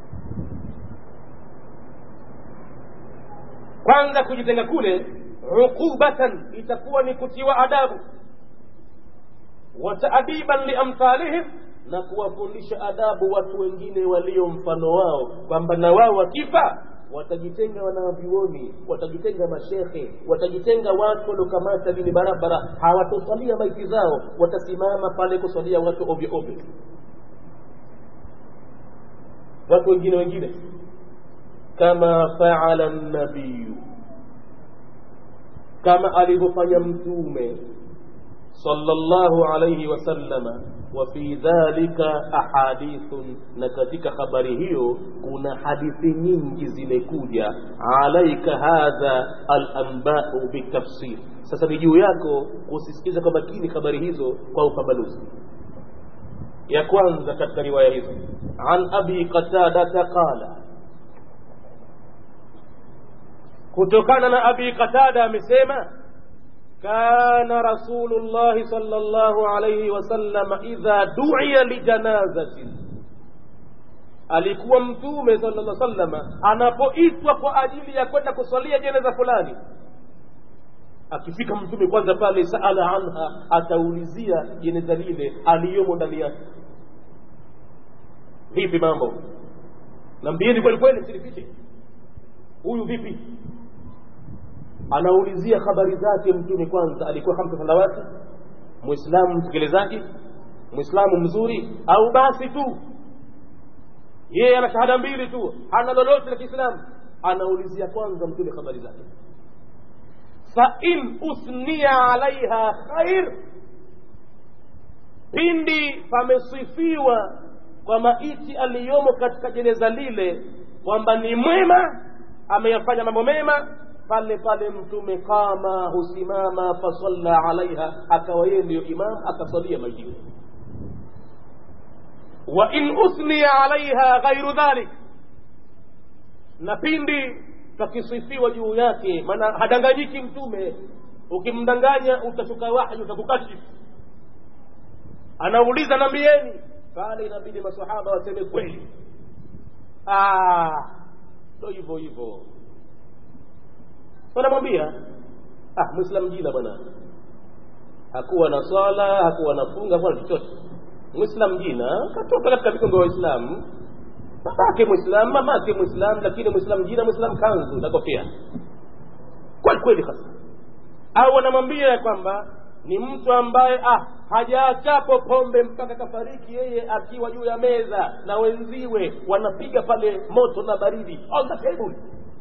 kwanza kujitenga kule uqubatan itakuwa ni kutiwa adabu wa taadiban liamthalihim na kuwafundisha adabu watu wengine walio mfano wao kwamba na wao wakifa watajitenga wanavyuoni watajitenga mashekhe watajitenga watu waliokamata dini barabara hawatosalia maiti zao watasimama pale kusalia watu ovyo ovyo watu wengine wengine kama faala nabiyu kama alivyofanya mtume sallallahu alayhi wasallama wa fi dhalika ahadithun na katika habari hiyo kuna hadithi nyingi zimekuja alaika hadha alanbau bitafsir sasa ni juu yako kusisikiza kwa makini habari hizo kwa upambanuzi ya kwanza katika riwaya hizo an abi qatadata qala kutokana na abi qatada amesema kana rasulullahi sallallahu alayhi wasallam idha du'iya lijanazatin alikuwa mtume sallallahu alayhi wasallam anapoitwa kwa ajili ya kwenda kuswalia jeneza fulani akifika mtume kwanza pale saala anha ataulizia jeneza lile aliyomo ndani yake vipi mambo nambieni kweli kweli silifiche huyu vipi anaulizia habari zake mtume kwanza alikuwa hamsa salawati muislamu mtekelezaji muislamu mzuri au basi tu yeye ana shahada mbili tu hana lolote la kiislamu anaulizia kwanza mtume habari zake fain usniya alaiha khair pindi pamesifiwa kwa maiti aliyomo katika jeneza lile kwamba ni mwema ameyafanya mambo mema pale pale mtume kama husimama fasalla alaiha akawa yeye ndiyo imam akasalia maiti yule wa in uthniya alaiha ghairu dhalik na pindi pakisifiwa juu yake maana hadanganyiki mtume ukimdanganya utashuka wahyi utakukashifu anauliza nambieni pale inabidi masahaba waseme kweli ndo hivyo hivyo wanamwambia ah mwislam jina bwana hakuwa na swala hakuwa na funga hakuwa na chochote mwislam jina katoka katika vikongo vya waislamu babake mwislam mamake mwislam lakini mwislam jina mwislam kanzu na kofia kweli kweli hasa au wanamwambia ya kwamba ni mtu ambaye ah hajaachapo pombe mpaka kafariki yeye akiwa juu ya meza na wenziwe wanapiga pale moto na baridi on the table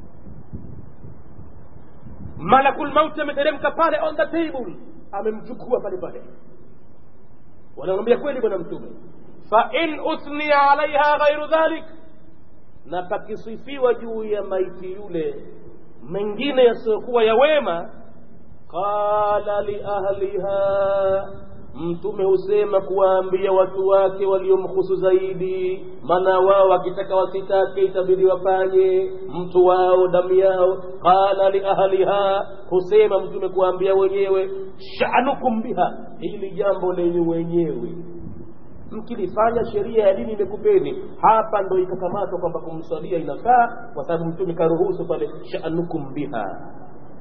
malakul mauti ameteremka pale on the table amemchukua pale pale wanamwambia kweli bwana mtume fa in uthniya alaiha ghairu dhalik na pakisifiwa juu ya maiti yule mengine yasiyokuwa ya wema qala liahliha mtume husema kuwaambia watu wake waliomhusu zaidi maana wao wakitaka wasitake itabidi wafanye mtu wao damu yao qala liahliha husema mtume kuwaambia wenyewe shanukum biha hili jambo lenye wenyewe mkilifanya sheria ya dini imekupeni hapa ndo ikakamatwa kwamba kumswalia inafaa kwa sababu mtume karuhusu pale shanukum biha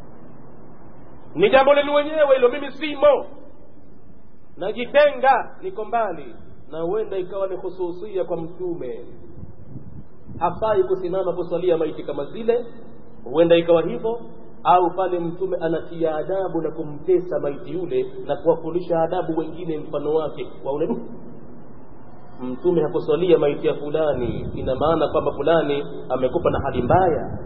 ni jambo lenu wenyewe hilo mimi simo najitenga niko mbali na huenda ikawa ni hususia kwa mtume hafai kusimama kuswalia maiti kama zile huenda ikawa hivyo au pale mtume anatia adabu na kumtesa maiti yule na kuwafundisha adabu wengine mfano wake waone du mtume hakuswalia maiti ya fulani ina maana kwamba fulani amekupa na hali mbaya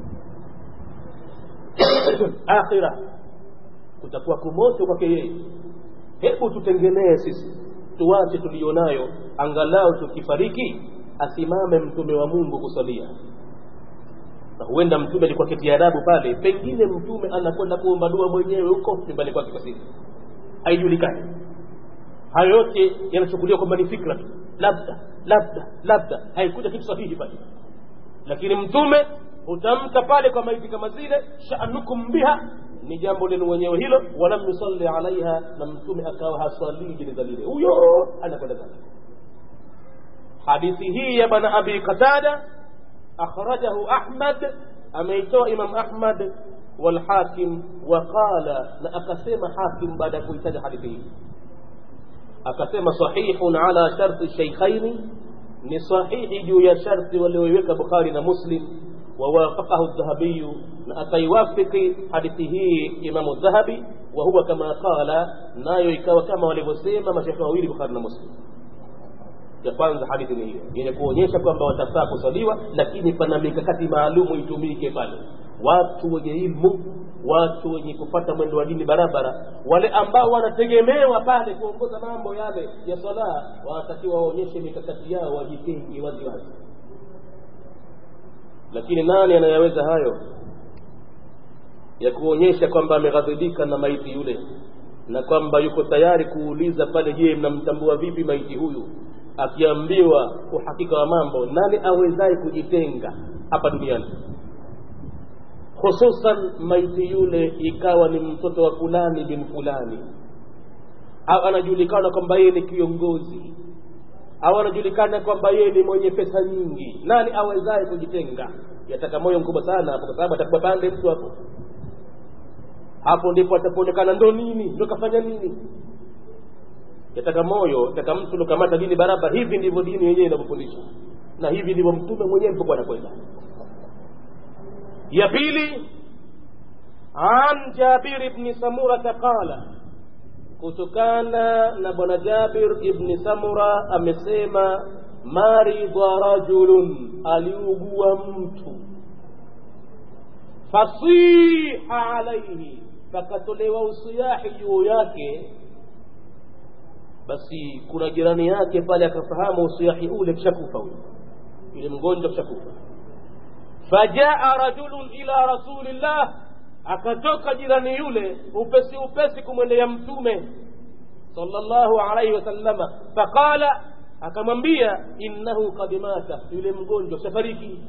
akhira kutakuwa kumoto kwake yeye hebu tutengenee sisi tuwache tulionayo angalau tukifariki asimame mtume wa mungu kusalia na huenda mtume alikuwa keti adabu pale pengine mtume anakwenda kuomba dua mwenyewe huko nyumbani kwake kwa siri haijulikani hayo yote yanachukuliwa kwamba ni fikra tu labda labda labda haikuja kitu sahihi pale lakini mtume hutamka pale kwa maiti kama zile sha'nukum biha ni jambo lenu wenyewe hilo walam yusalli alaiha na mtume akawa haswalii jeneza lile huyo anakwenda zake hadithi hii ya bwana abi qatada akhrajahu ahmad ameitoa imam ahmad walhakim waqala na akasema hakim baada ya kuitaja hadithi hii akasema sahihun ala sharti shaykhaini ni sahihi juu ya sharti walioiweka bukhari na muslim ووافقه الذهبي أكيوافق حديثه إمام الذهبي وهو كما قال nayo ikawa kama walivyosema mashekhe wawili bukhari na muslim ya kwanza hadithi ni hiyo yenye kuonyesha kwamba watafaa kusaliwa lakini pana mikakati maalumu itumike pale watu wenye ilmu watu wenye kupata mwendo wa dini barabara wale ambao wanategemewa pale kuongoza mambo yale ya sala wanatakiwa waonyeshe mikakati yao wajitenge wazi wazi lakini nani anayaweza hayo ya kuonyesha kwamba ameghadhibika na maiti yule na kwamba yuko tayari kuuliza pale je mnamtambua vipi maiti huyu akiambiwa uhakika wa mambo nani awezaye kujitenga hapa duniani hususan maiti yule ikawa ni mtoto wa fulani bin fulani au anajulikana kwamba yeye ni kiongozi au anajulikana kwamba yeye ni mwenye pesa nyingi nani awezaye kujitenga yataka moyo mkubwa sana hapo kwa sababu atakuwa pande mtu hapo hapo ndipo atapoonekana ndo nini ndo kafanya nini yataka moyo yataka mtu lokamata dini barabara hivi ndivyo dini yenyewe inavyofundisha na hivi ndivyo mtume mwenyewe alipokuwa anakwenda ya pili an jabir ibni samurata qala kutokana na bwana jabir ibni samura amesema maridha rajulun aliugua mtu fasiha alaihi pakatolewa usiyahi juu yake basi kuna jirani yake pale akafahamu usiahi ule kishakufa huyo yule mgonjwa kishakufa fajaa rajulun ila rasulillah akatoka jirani yule upesi upesi kumwendea mtume sallallahu alaihi wasallama faqala akamwambia innahu qad mata yule mgonjwa shafariki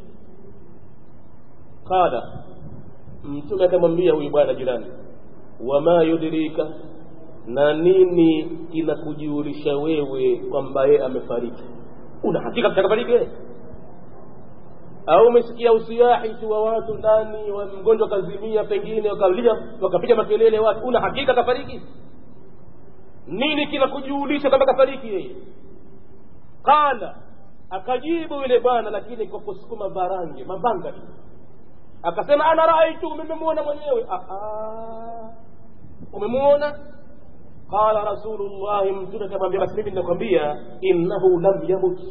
qala mtume akamwambia huyu bwana jirani wama yudrika na nini kinakujulisha wewe kwamba yeye amefariki una hakika mtakafariki wewe au umesikia usiahi tu wa watu ndani wa mgonjwa kazimia pengine wakalia wakapiga makelele watu una hakika kafariki nini kinakujulisha kwamba kafariki yeye qala akajibu yule bwana lakini kwa kusukuma varange mabanga tu akasema ana raaitu nimemwona mwenyewe umemwona qala rasulullahi mtume akamwambia basi mimi ninakwambia innahu lam yamut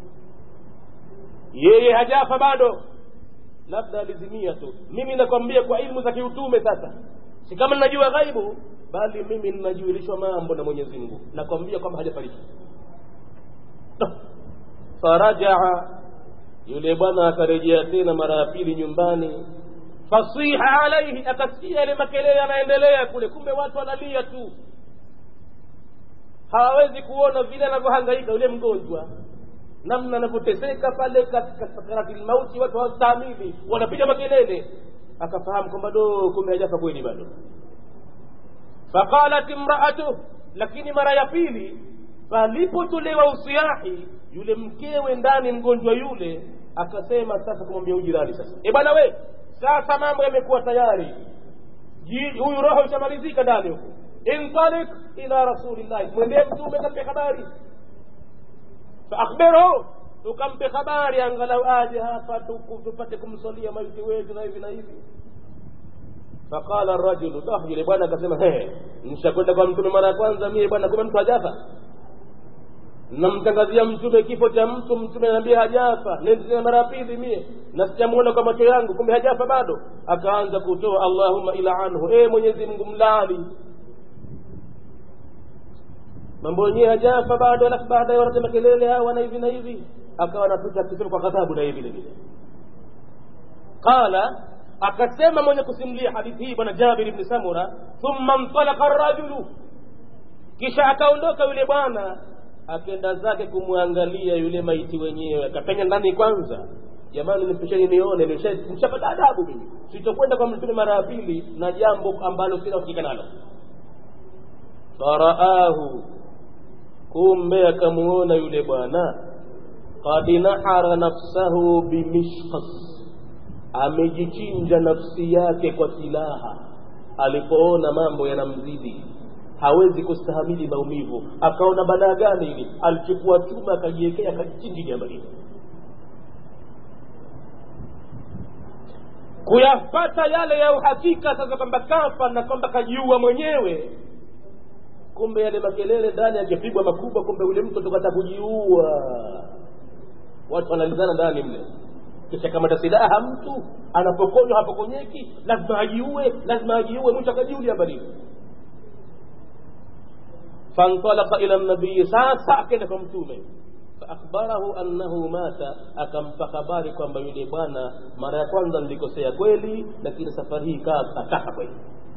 yeye hajafa bado labda alizimia tu mimi nakwambia kwa ilmu za kiutume sasa si kama ninajua ghaibu bali mimi ninajuilishwa mambo na mwenyezi mungu nakwambia kwamba hajafariki farajaa yule bwana akarejea tena mara ya pili nyumbani fasiha alaihi akasikia yale makelele yanaendelea kule kumbe watu wanalia tu hawawezi kuona vile anavyohangaika yule mgonjwa namna anavyoteseka pale katika sakarati lmauti watu hawastahimili wanapiga makelele akafahamu kwamba do kumbe hajafa kweli bado faqalat imraatuh lakini mara ya pili palipotolewa usiahi yule mkewe ndani mgonjwa yule akasema sasa kumwambia ujirani sasa e bwana we sasa mambo yamekuwa tayari huyu roho ishamalizika ndani huku intalik ila rasulillahi mwendee mtume kampe habari faakhbirhu tukampe habari angalau aje hapa tupate kumsalia maiti wetu na hivi na hivi faqala rajulu dah yule bwana akasema nishakwenda kwa mtume mara ya kwanza mie bwana kumbe mtu hajafa namtangazia mtume kifo cha mtu mtume anaambia hajafa nendea mara ya pili mie na sijamuona kwa macho yangu kumbe hajafa bado akaanza kutoa allahumma ila anhu e mwenyezi mungu mlali mambo yenyewe hajafa bado alafu baadaye wanasema kelele hawa na hivi na hivi akawa anapita akisema kwa ghadhabu na hivi vile vile qala akasema mwenye kusimulia hadithi hii bwana jabir ibni samura thumma ntalaka rajulu kisha akaondoka yule bwana akenda zake kumwangalia yule maiti wenyewe akapenya ndani kwanza jamani nipisheni nione nishapata adabu mimi sitokwenda kwa mtume mara ya pili na jambo ambalo sina uhakika nalo faraahu kumbe akamuona yule bwana qad nahara nafsahu bimishkas amejichinja nafsi yake kwa silaha alipoona mambo yanamzidi hawezi kustahamili maumivu akaona balaa gani hili alichukua chuma akajiwekea akajichinji jambo hili kuyapata yale ya uhakika sasa kwamba kafa na kwamba kajiua mwenyewe kumbe yale makelele ndani yakipigwa makubwa kumbe yule mtu tukata kujiua watu wanalizana ndani mle kisha kamata silaha mtu anapokonywa hapokonyeki lazima ajiue lazima ajiue mwisho akajiulia balini فانطلق الى النبي sasa akaenda kwa mtume faakhbarahu annahu mata akampa habari kwamba yule bwana mara ya kwanza nilikosea kweli lakini safari hii akafa kweli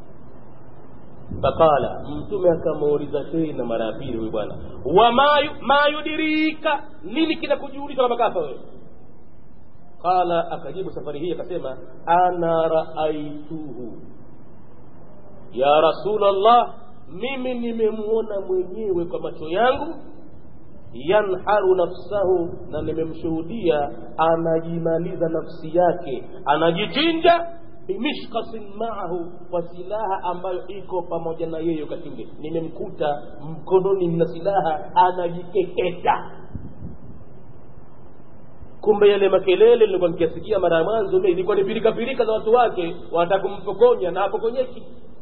faqala mtume akamuuliza tena mara ya pili huyu bwana wama yudirika nini kinakujulisha kwamba kafa wewe qala akajibu safari hii akasema ana raaituhu ya rasulallah mimi nimemuona mwenyewe kwa macho yangu yanharu nafsahu na nimemshuhudia anajimaliza nafsi yake anajichinja bimishkasin maahu kwa silaha ambayo iko pamoja na yeye wakati ule nimemkuta mkononi mna silaha anajikeketa kumbe yale makelele nilikuwa nikiasikia mara ya mwanzo ilikuwa ni pirikapirika za watu wake wanataka kumpokonya na hapokonyeki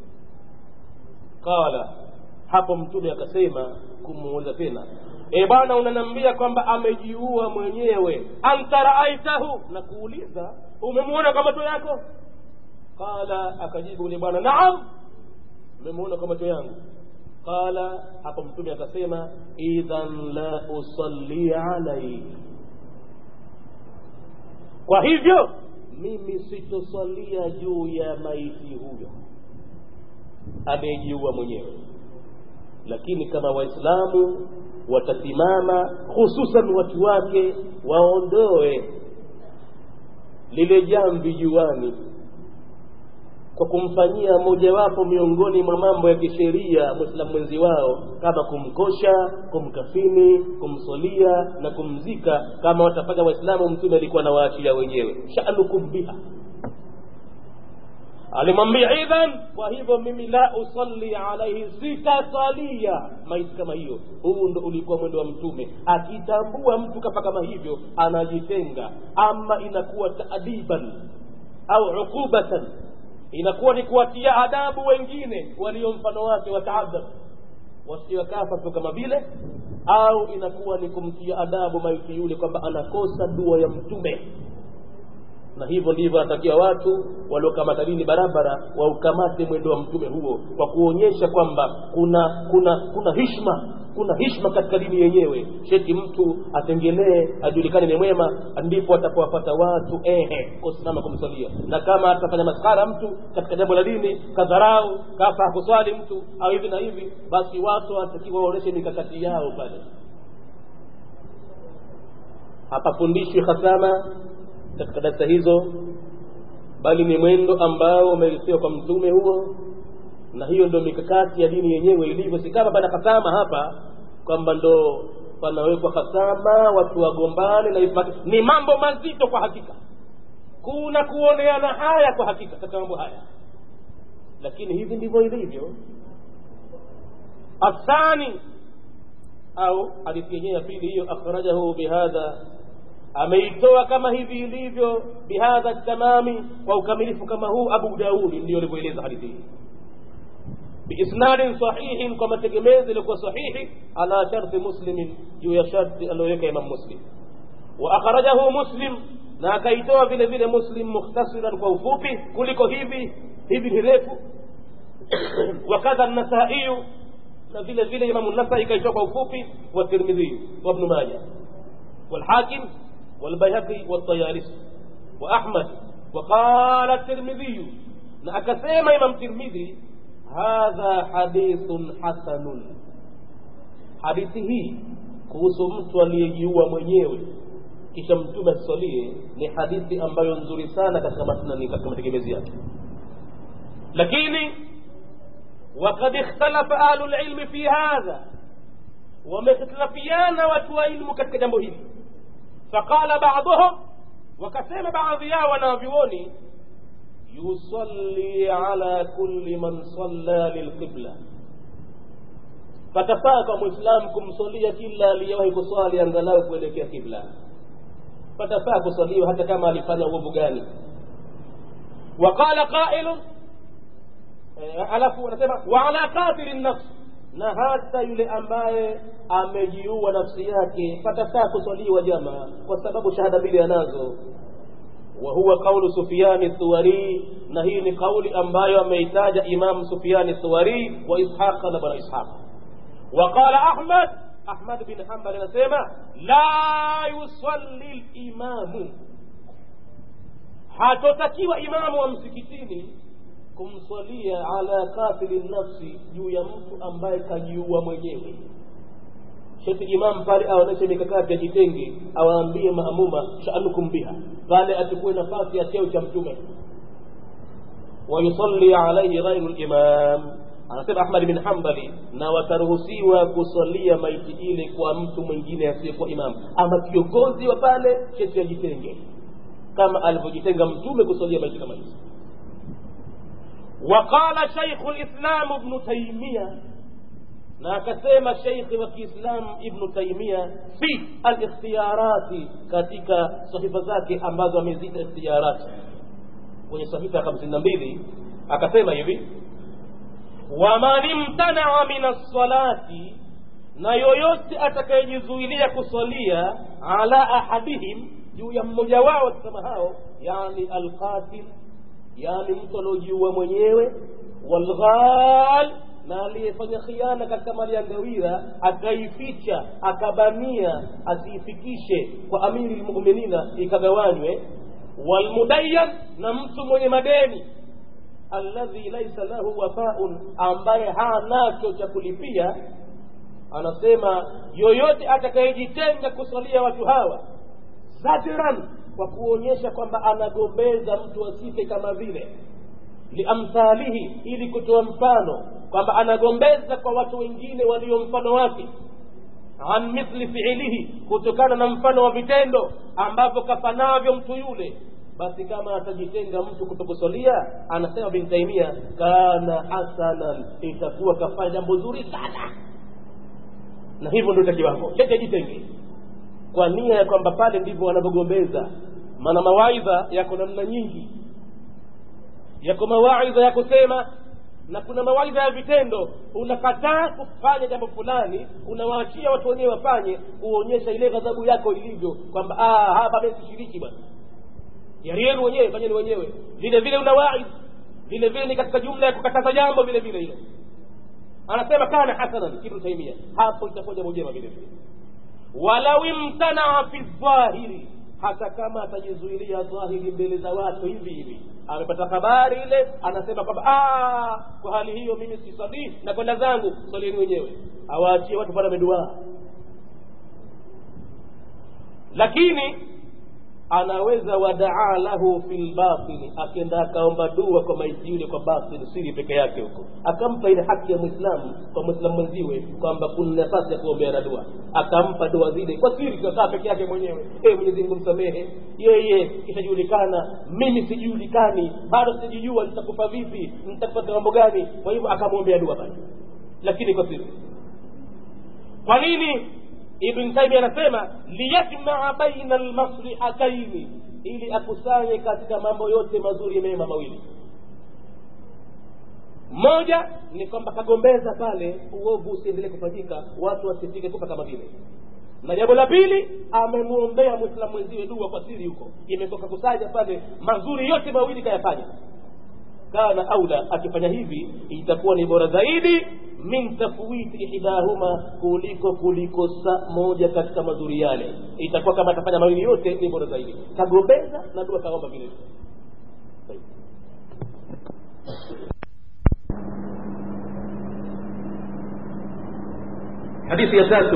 qala hapo mtume akasema kumuuliza tena e bwana unanambia kwamba amejiua mwenyewe anta raaitahu na kuuliza umemuona kwa macho yako qala akajibu yule bwana naam nimemuona kwa macho yangu qala hapo mtume akasema idhan la usalli alaihi kwa hivyo mimi sitosalia juu ya maiti huyo amejiua mwenyewe lakini kama waislamu watasimama hususan watu wake waondoe lile jamvi juani kwa kumfanyia mojawapo miongoni mwa mambo ya kisheria mwislamu mwenzi wao kama kumkosha kumkafini kumsolia na kumzika kama watafanya waislamu mtume alikuwa nawaachia wenyewe shanukum biha alimwambia idhan kwa hivyo mimi la usalli alaihi sitasalia maiti kama hiyo huu ndo ulikuwa mwendo wa mtume akitambua mtu kafa kama hivyo anajitenga ama inakuwa taadiban au uqubatan inakuwa ni kuwatia adabu wengine walio mfano wake wataadhab wasiwakafa tu kama vile au inakuwa ni kumtia adabu maiti yule kwamba anakosa dua ya mtume na hivyo ndivyo anatakiwa watu waliokamata dini barabara waukamate mwendo wa mtume huo kwa kuonyesha kwamba kuna kuna kuna hishma kuna hishma katika dini yenyewe sheti mtu atengenee ajulikane ni mwema ndipo atapowapata watu ehe kusimama kumsalia na kama atafanya maskara mtu katika jambo la dini kadharau kafa hakuswali mtu au hivi na hivi basi watu wanatakiwa waoneshe mikakati yao pale hapafundishwi hasama katika darasa hizo bali ni mwendo ambao umeelisiwa kwa mtume huo na hiyo ndio mikakati ya dini yenyewe ilivyo si kama pana hasama hapa kwamba ndo panawekwa hasama watu wagombane na hivi ni mambo mazito kwa hakika kuna kuoneana haya kwa hakika katika mambo haya lakini hivi ndivyo ilivyo athani au hadithi yenyewe ya pili hiyo akhrajahu bihadha ameitoa kama hivi ilivyo bihadha tamami kwa ukamilifu kama huu abu daudi ndio alivyoeleza hadithi hii biisnadin sahihin kwa mategemezi iliokuwa sahihi ala sharti muslimin juu ya sharti aliyoweka imam muslim wa akhrajahu muslim na akaitoa vile vile muslim mukhtasiran kwa ufupi kuliko hivi hivi ni refu wakadha nasaiyu na vile vile imamu nasai kaitoa kwa ufupi wa tirmidhi wa ibn majah والحاكم والبيهقي والطيالسي وأحمد وقال الترمذي نأكسيم إمام الترمذي هذا حديث حسن حديثه kuhusu mtu aliyejiua mwenyewe kisha mtume asisalie ni hadithi ambayo nzuri sana katika masnani katika mategemezi yake lakini wakad ikhtalafa ahlu lilmi fi hadha wamehtilafiana watu wa ilmu katika jambo hili faqala baduhum wakasema baadhi yao wanavyuoni yusalli ala kulli man salla lilqibla patafaa kwa mwislamu kumsalia kila aliyewahi kuswali angalau kuelekea kibla patafaa kusaliwa hata kama alifanya uovu gani waqala qailun alafu anasema wa ala qatili nafsi na hata yule ambaye amejiua nafsi yake patafaa kuswaliwa jamaa kwa sababu shahada mbili anazo wa huwa qaulu sufyani thuwari na hii ni kauli ambayo ameitaja imam sufyani thuwari wa ishaqa na bwana ishaq وقال أحمد أحمد بن حنبل anasema la yusalli limamu hatotakiwa imamu wa msikitini kumswalia ala katili nafsi juu ya mtu ambaye kajiua mwenyewe sheti imam pale aoneshe mikakati ajitenge awaambie maamuma sha'anukum biha pale achukue nafasi ya cheo cha mtume wayusalli alaihi ghairu limam anasema ahmad bin hambali na wataruhusiwa kusalia maiti ile kwa mtu mwingine asiyekuwa imamu ama kiongozi wa pale sheti ajitenge kama alivyojitenga mtume kusalia maiti kama hizo وقال شيخ الإسلام ابن تيمية na akasema sheikhi wa kiislam ibnu taimia fi alikhtiyarati katika sahifa zake ambazo amezita ikhtiyarati kwenye sahifa ya hamsini na mbili akasema hivi waman imtanaa min alsalati na yoyote atakayejizuilia kusalia ala ahadihim juu ya mmoja wao akisema hao yani alqatil yani mtu aliojiua mwenyewe walghal na aliyefanya khiana katika mali ya ngawira akaificha akabania asiifikishe kwa amiri lmuminina ikagawanywe walmudayan na mtu mwenye madeni alladhi laisa lahu wafaun ambaye hanacho cha kulipia anasema yoyote atakayejitenga kusalia watu hawa zajran kwa kuonyesha kwamba anagombeza mtu asife kama vile liamthalihi ili kutoa mfano kwamba anagombeza kwa watu wengine walio mfano wake an mithli fiilihi kutokana na mfano wa vitendo ambavyo kafanavyo mtu yule basi kama atajitenga mtu kutokusalia anasema bin taimia kana hasanan itakuwa kafanya jambo zuri sana na hivyo ndio itakiwako lete jitenge kwa nia ya kwamba pale ndivyo wanavyogombeza maana mawaidha yako namna nyingi yako mawaidha ya kusema na kuna mawaidha ya vitendo unakataa kufanya jambo fulani unawaachia watu wenyewe wafanye kuonyesha ile ghadhabu yako ilivyo kwamba hapa mimi sishiriki bwana yari yenu wenyewe fanyeni wenyewe vile vile unawaidh vile vile ni katika jumla ya kukataza jambo vile vile hilo anasema kana hasanan ibnu taimia hapo itakuwa jambo jema vile vile walau imtanaa fi dhahiri hata kama atajizuilia dhahiri mbele za watu hivi hivi amepata habari ile anasema kwamba kwa hali hiyo mimi sisalii na kwenda zangu salieni wenyewe awaachie watu pale ameduaa lakini anaweza wadaa lahu fi lbatini akenda akaomba dua kwa maiti yule kwa batini siri peke yake huko akampa ile haki ya mwislamu kwa mwislamu mwenziwe kwamba kuna nafasi ya kuombea na dua akampa dua zile kwa siri kakaa peke yake mwenyewe e mwenyezi mungu msamehe yeye kishajulikana mimi sijulikani bado sijijua nitakufa vipi nitakupata mambo gani kwa hivyo akamwombea dua basi lakini kwa siri kwa nini ibn taimi anasema liyajmaa baina almaslihataini ili akusanye katika mambo yote mazuri mema mawili moja ni kwamba kagombeza pale uovu usiendelee kufanyika watu wasifike kufa kama vile na jambo la pili amemwombea mwislamu mwenziwe dua kwa siri huko imetoka kusanya pale mazuri yote mawili kayafanya kana aula akifanya hivi itakuwa ni bora zaidi min tafwiti ihdahuma kuliko kulikosa moja katika mazuri yale itakuwa kama atafanya mawili yote ni bora zaidi kagombeza na dua kaomba vile hadithi ya tatu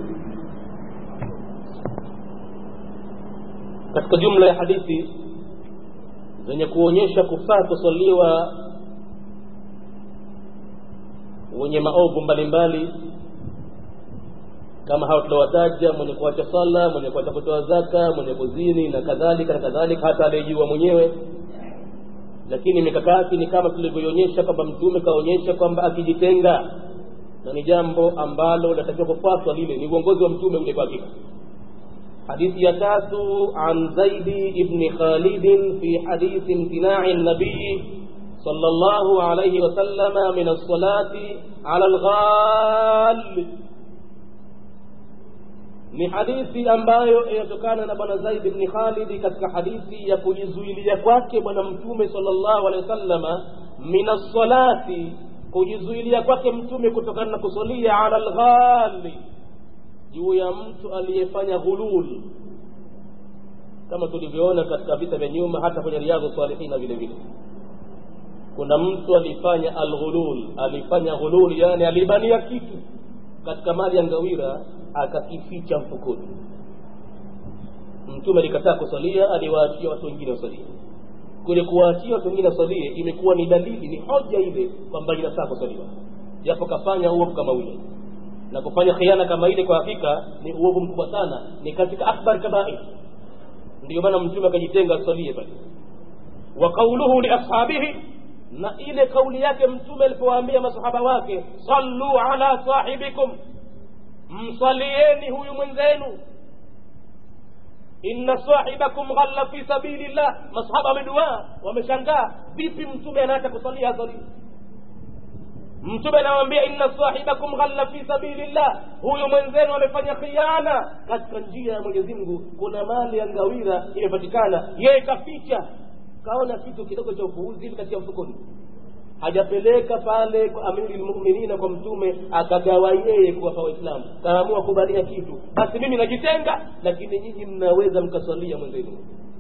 katika jumla ya hadithi zenye kuonyesha kufaa kusaliwa wenye maovu mbalimbali kama hao tuliowataja mwenye kuacha sala mwenye kuacha kutoa zaka mwenye kuzini na kadhalika na kadhalika hata aliyejua mwenyewe lakini mikakati ni kama tulivyoionyesha kwamba mtume kaonyesha kwamba akijitenga na ni jambo ambalo linatakiwa kufuatwa lile ni uongozi wa mtume ule kwa hakika حديث يتاس عن زيد بن خالد في حديث امتناع النبي صلى الله عليه وسلم من الصلاة على الغال ni hadithi ambayo inatokana na bwana zaid bni khalidi katika hadithi ya kujizuilia kwake bwana mtume salllahu alehi wasallama min assalati kujizuilia kwake mtume kutokana na kusalia ala lghali juu ya mtu aliyefanya ghulul kama tulivyoona katika vita vya nyuma hata kwenye riadhu salihina vile vile kuna mtu alifanya alghulul alifanya ghulul yani alibania kitu katika mali ya ngawira akakificha mfukoni mtume alikataa kusalia aliwaachia watu wengine wasalie kule kuwaachia watu wengine wasalie imekuwa ni dalili ni hoja ile kwamba inafaa kusaliwa japo kafanya uovu kama ule na kufanya khiana kama ile kwa hakika ni uovu mkubwa sana ni katika akbar kabair ndio maana mtume akajitenga asalie pale wa qauluhu li ashabihi na ile kauli yake mtume alipowaambia masahaba wake sallu ala sahibikum msalieni huyu mwenzenu inna sahibakum ghalla fi sabilillah masahaba wameduaa wameshangaa vipi mtume anaacha kusalia asalie mtume anawambia inna sahibakum ghalla fi sabilillah huyu mwenzenu amefanya khiana katika njia ya mwenyezi mungu kuna mali ya ngawira imepatikana yeye kaficha kaona kitu kidogo cha upuuzi hivi katika mfukoni hajapeleka pale kwa amiri lmuminina kwa mtume akagawa yeye kuwapa waislamu kaamua kubalia kitu basi mimi najitenga lakini nyinyi mnaweza mkasalia mwenzenu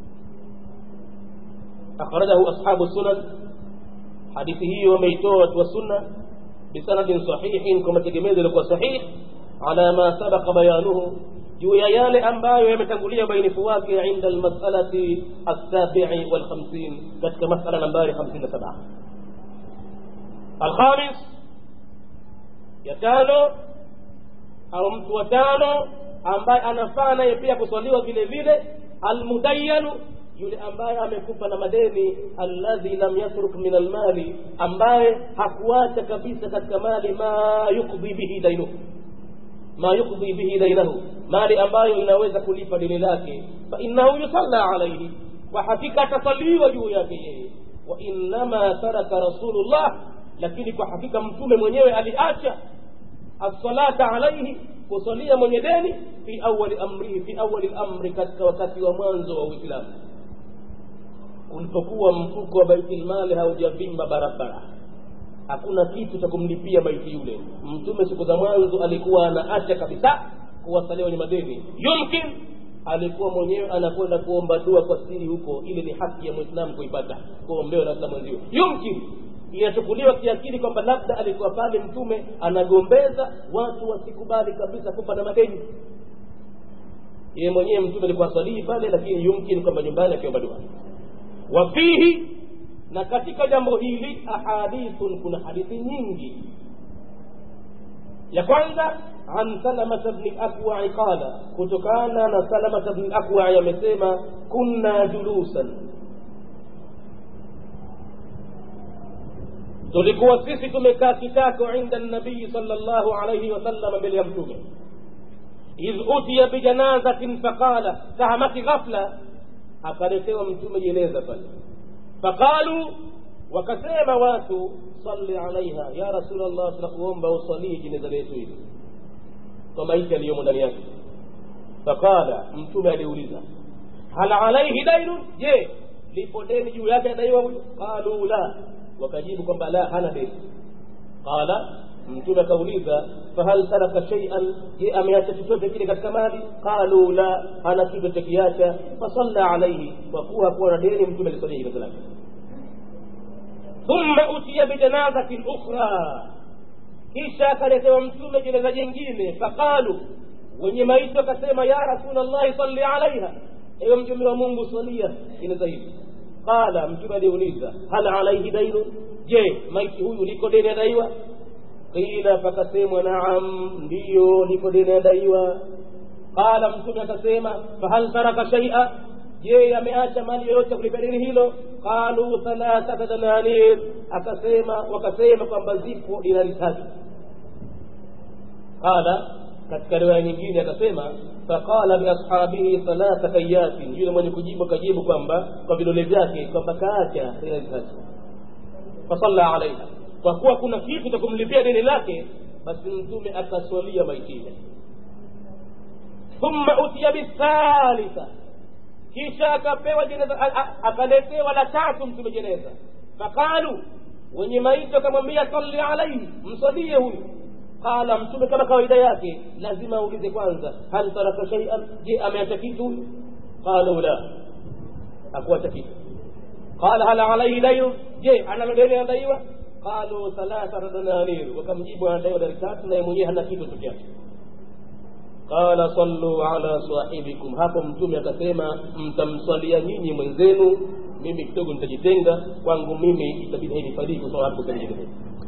akhrajahu ashabu sunan hadithi hiyo wameitoa watu wa sunna bisanadin sahihin kwa mategemezo yaliokuwa sahihi ala ma sabaqa bayanuhu juu ya yale ambayo yametangulia ubainifu wake inda almasalati alsabii walkhamsin katika masala nambari 57 alkhamis ya tano au mtu wa tano ambaye anafaa naye pia kuswaliwa vile vile almudayanu yule ambaye amekufa na madeni alladhi lam yatruk min almali ambaye hakuacha kabisa katika mali ma yukdhi bihi dainuhu ma yukdhi bihi dainahu mali ambayo inaweza kulipa deni lake fa innahu yusalla alaihi kwa hakika atasaliwa juu yake yeye wa innama taraka rasulullah lakini kwa hakika mtume mwenyewe aliacha assalata alaihi kusalia mwenye deni fi awali amrihi fi awali lamri katika wakati wa mwanzo wa uislamu ulipokuwa mfuko wa baitilmali haujavimba barabara hakuna kitu cha kumlipia maiti yule mtume siku za mwanzo alikuwa anaacha kabisa kuwasalia wenye madeni yumkin alikuwa mwenyewe anakwenda kuomba dua kwa siri huko ile ni haki ya mwislamu kuipata kuombewa na waislamu wenzio yumkin inachukuliwa kiakili kwamba labda alikuwa pale mtume anagombeza watu wasikubali kabisa kufa na madeni yeye mwenyewe mtume alikuwa swalii pale lakini yumkin kwamba nyumbani akiomba dua wafihi na katika jambo hili ahadithun kuna hadithi nyingi ya kwanza an salamata bni akwai qala kutokana na salamata bni akwai amesema kunna julusan tulikuwa sisi tumekaa kitako inda nabii sal llahu alaihi wasallam mbele ya mtume idh utiya bijanazatin faqala kahamaki ghafla akaletewa mtume jeneza pale faqalu wakasema watu salli alaiha ya rasulllah tunakuomba usalii jeneza letu hili kwa maiti aliyomo ndani yake faqala mtume aliuliza hal alaihi dainun je lipo deni juu yake adaiwa huyu qalu la wakajibu kwamba la hana deni qala mtume akauliza fahal taraka shay'an je ameacha chochote kile katika mali qalu la hana kitu chakiacha fasalla alaihi kwa kuwa hakuwa na deni mtume alisalia jeneza lake thumma utiya bijanazatin ukhra kisha akaletewa mtume jeneza jingine faqalu wenye maiti wakasema ya rasulllahi salli alaiha ewe mtume wa mungu swalia jeneza hili qala mtume aliuliza hal alaihi dainu je maiti huyu liko deni adaiwa qila pakasemwa naam ndiyo liko deni adaiwa qala mtume akasema fahal taraka shaia je ameacha mali yoyote kulipa deni hilo qalu thalathata dananir akasema wakasema kwamba zipo dinari tatu qala katika riwaya nyingine akasema faqala biashabihi thalathata ayatin yule mwenye kujibu akajibu kwamba kwa vidole vyake kwamba kaacha dinari tatu fasalla alaiha kwa kuwa kuna kitu cha kumlipia deni lake basi mtume akaswalia maiti ile thumma utiya bithalitha kisha akapewa jeneza akaletewa la tatu mtume jeneza faqalu wenye maiti wakamwambia salli alaihi msalie huyu qala mtume kama kawaida yake lazima aulize kwanza hal taraka shaian je ameacha kitu huyu qalu la hakuacha kitu qala hal alaihi dainu je analo deni anadaiwa qalu thalathata dananir wakamjibu anadaiwa dari tatu naye mwenyewe hana kitu peke yake qala sallu ala sahibikum hapo mtume akasema mtamswalia nyinyi mwenzenu mimi kidogo nitajitenga kwangu mimi itabidi hainifadii kusoma hapo pengine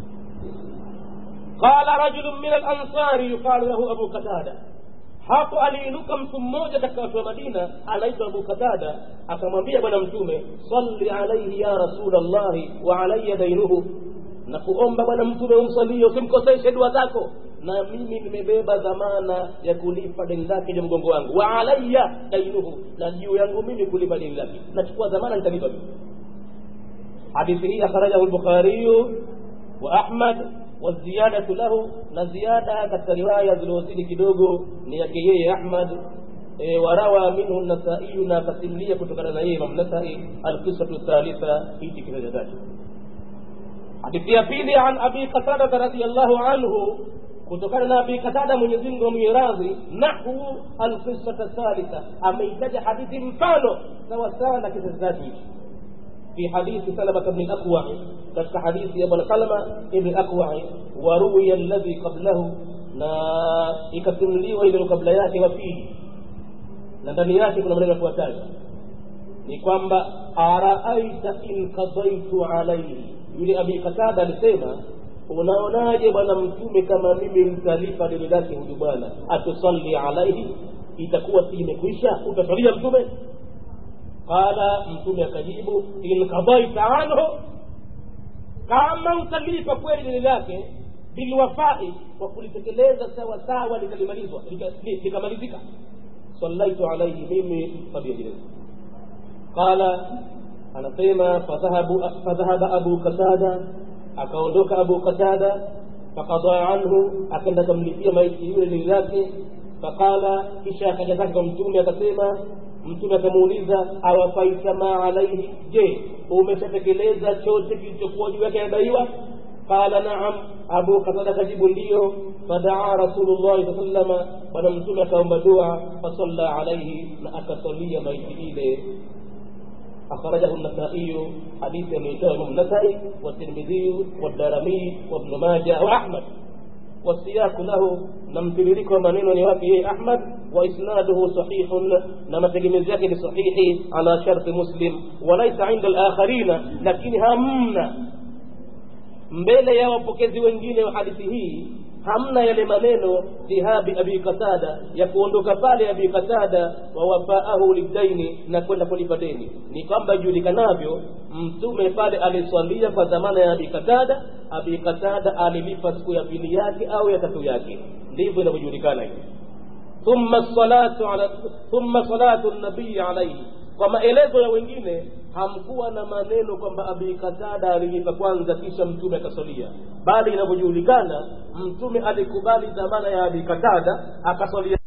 qala rajulun min alansari yuqalu lahu abu qatada hapo aliinuka mtu mmoja katika watu wa madina anaitwa abu qatada akamwambia bwana mtume salli alaihi ya rasul llahi wa alaya dainuhu na kuomba bwana mtume umsalie usimkoseshe dua zako na mimi nimebeba dhamana ya kulipa deni lake juu mgongo wangu wa alaya dainuhu na juu yangu mimi kulipa deni lake nachukua dhamana nitalipa mimi hadithi hii akhrajahu lbukhariyu wa ahmad waziyadatu lahu na ziada katika riwaya zilizozidi kidogo ni yake yeye ahmad e, warawa minhu nasaiyu na akasimulia kutokana na yeye imam nasai alqisatu thalitha hiki kitaja tatu hadithi ya pili an abi qatada radiallahu anhu kutokana na abi qatada mwenyezi mungu amwenye radhi nahu alqisata thalitha ameitaja hadithi mfano sawasawa na kizazaji hiki في حديث سلمة بن الأكوع كتك حديث ابن سلمة بن الأكوع وروي الذي قبله na ikasimuliwa ile kabla yake wafihi na ndani yake kuna maneno yafuatayo ni kwamba araaita in kadaitu alaihi yule abi katada alisema unaonaje bwana mtume kama mimi mtalipa deni lake huyu bwana atusalli alaihi itakuwa si imekwisha utasalia mtume qala mtume akajibu in qadaita anhu kama utalipa kweli deni lake bilwafai kwa kulitekeleza sawa sawa likalimalizwa likamalizika sallaitu alaihi mimi msalia deni qala anasema fadhahaba abu qatada akaondoka abu qatada faqada anhu akaenda kamlipia maiti yule deni lake faqala kisha akaja zake kwa mtume akasema mtume akamuuliza awafaita ma alaihi je umeshatekeleza chote kilichokuwa juu yake anadaiwa qala naam abu qatada kajibu ndiyo fadaa rasulullahi saa salama bwana mtume akaomba dua fasalla alaihi na akasalia maiti ile أخرجه النسائي حديث من الإمام النسائي والترمذي والدارمي وابن ماجه وأحمد والسياق له نمتلك منين ونوافيه أحمد وإسناده صحيح نما تجمزيك لصحيح على شرط مسلم وليس عند الآخرين لكن همنا mbele ya wapokezi wengine wa hadithi hii hamna yale maneno dhihabi abi qatada ya kuondoka pale abi qatada wa wafaahu lidaini na kwenda kulipa deni ni kwamba ijulikanavyo mtume pale aliswalia kwa dhamana ya abi qatada abi qatada alilipa siku ya pili yake au ya tatu yake ndivyo inavyojulikana hivi thumma salatu ala thumma salatu nabii alaihi kwa maelezo ya wengine hamkuwa na maneno kwamba abi katada alilipa kwanza kisha mtume akasalia bali inavyojulikana mtume alikubali dhamana ya abi katada akasalia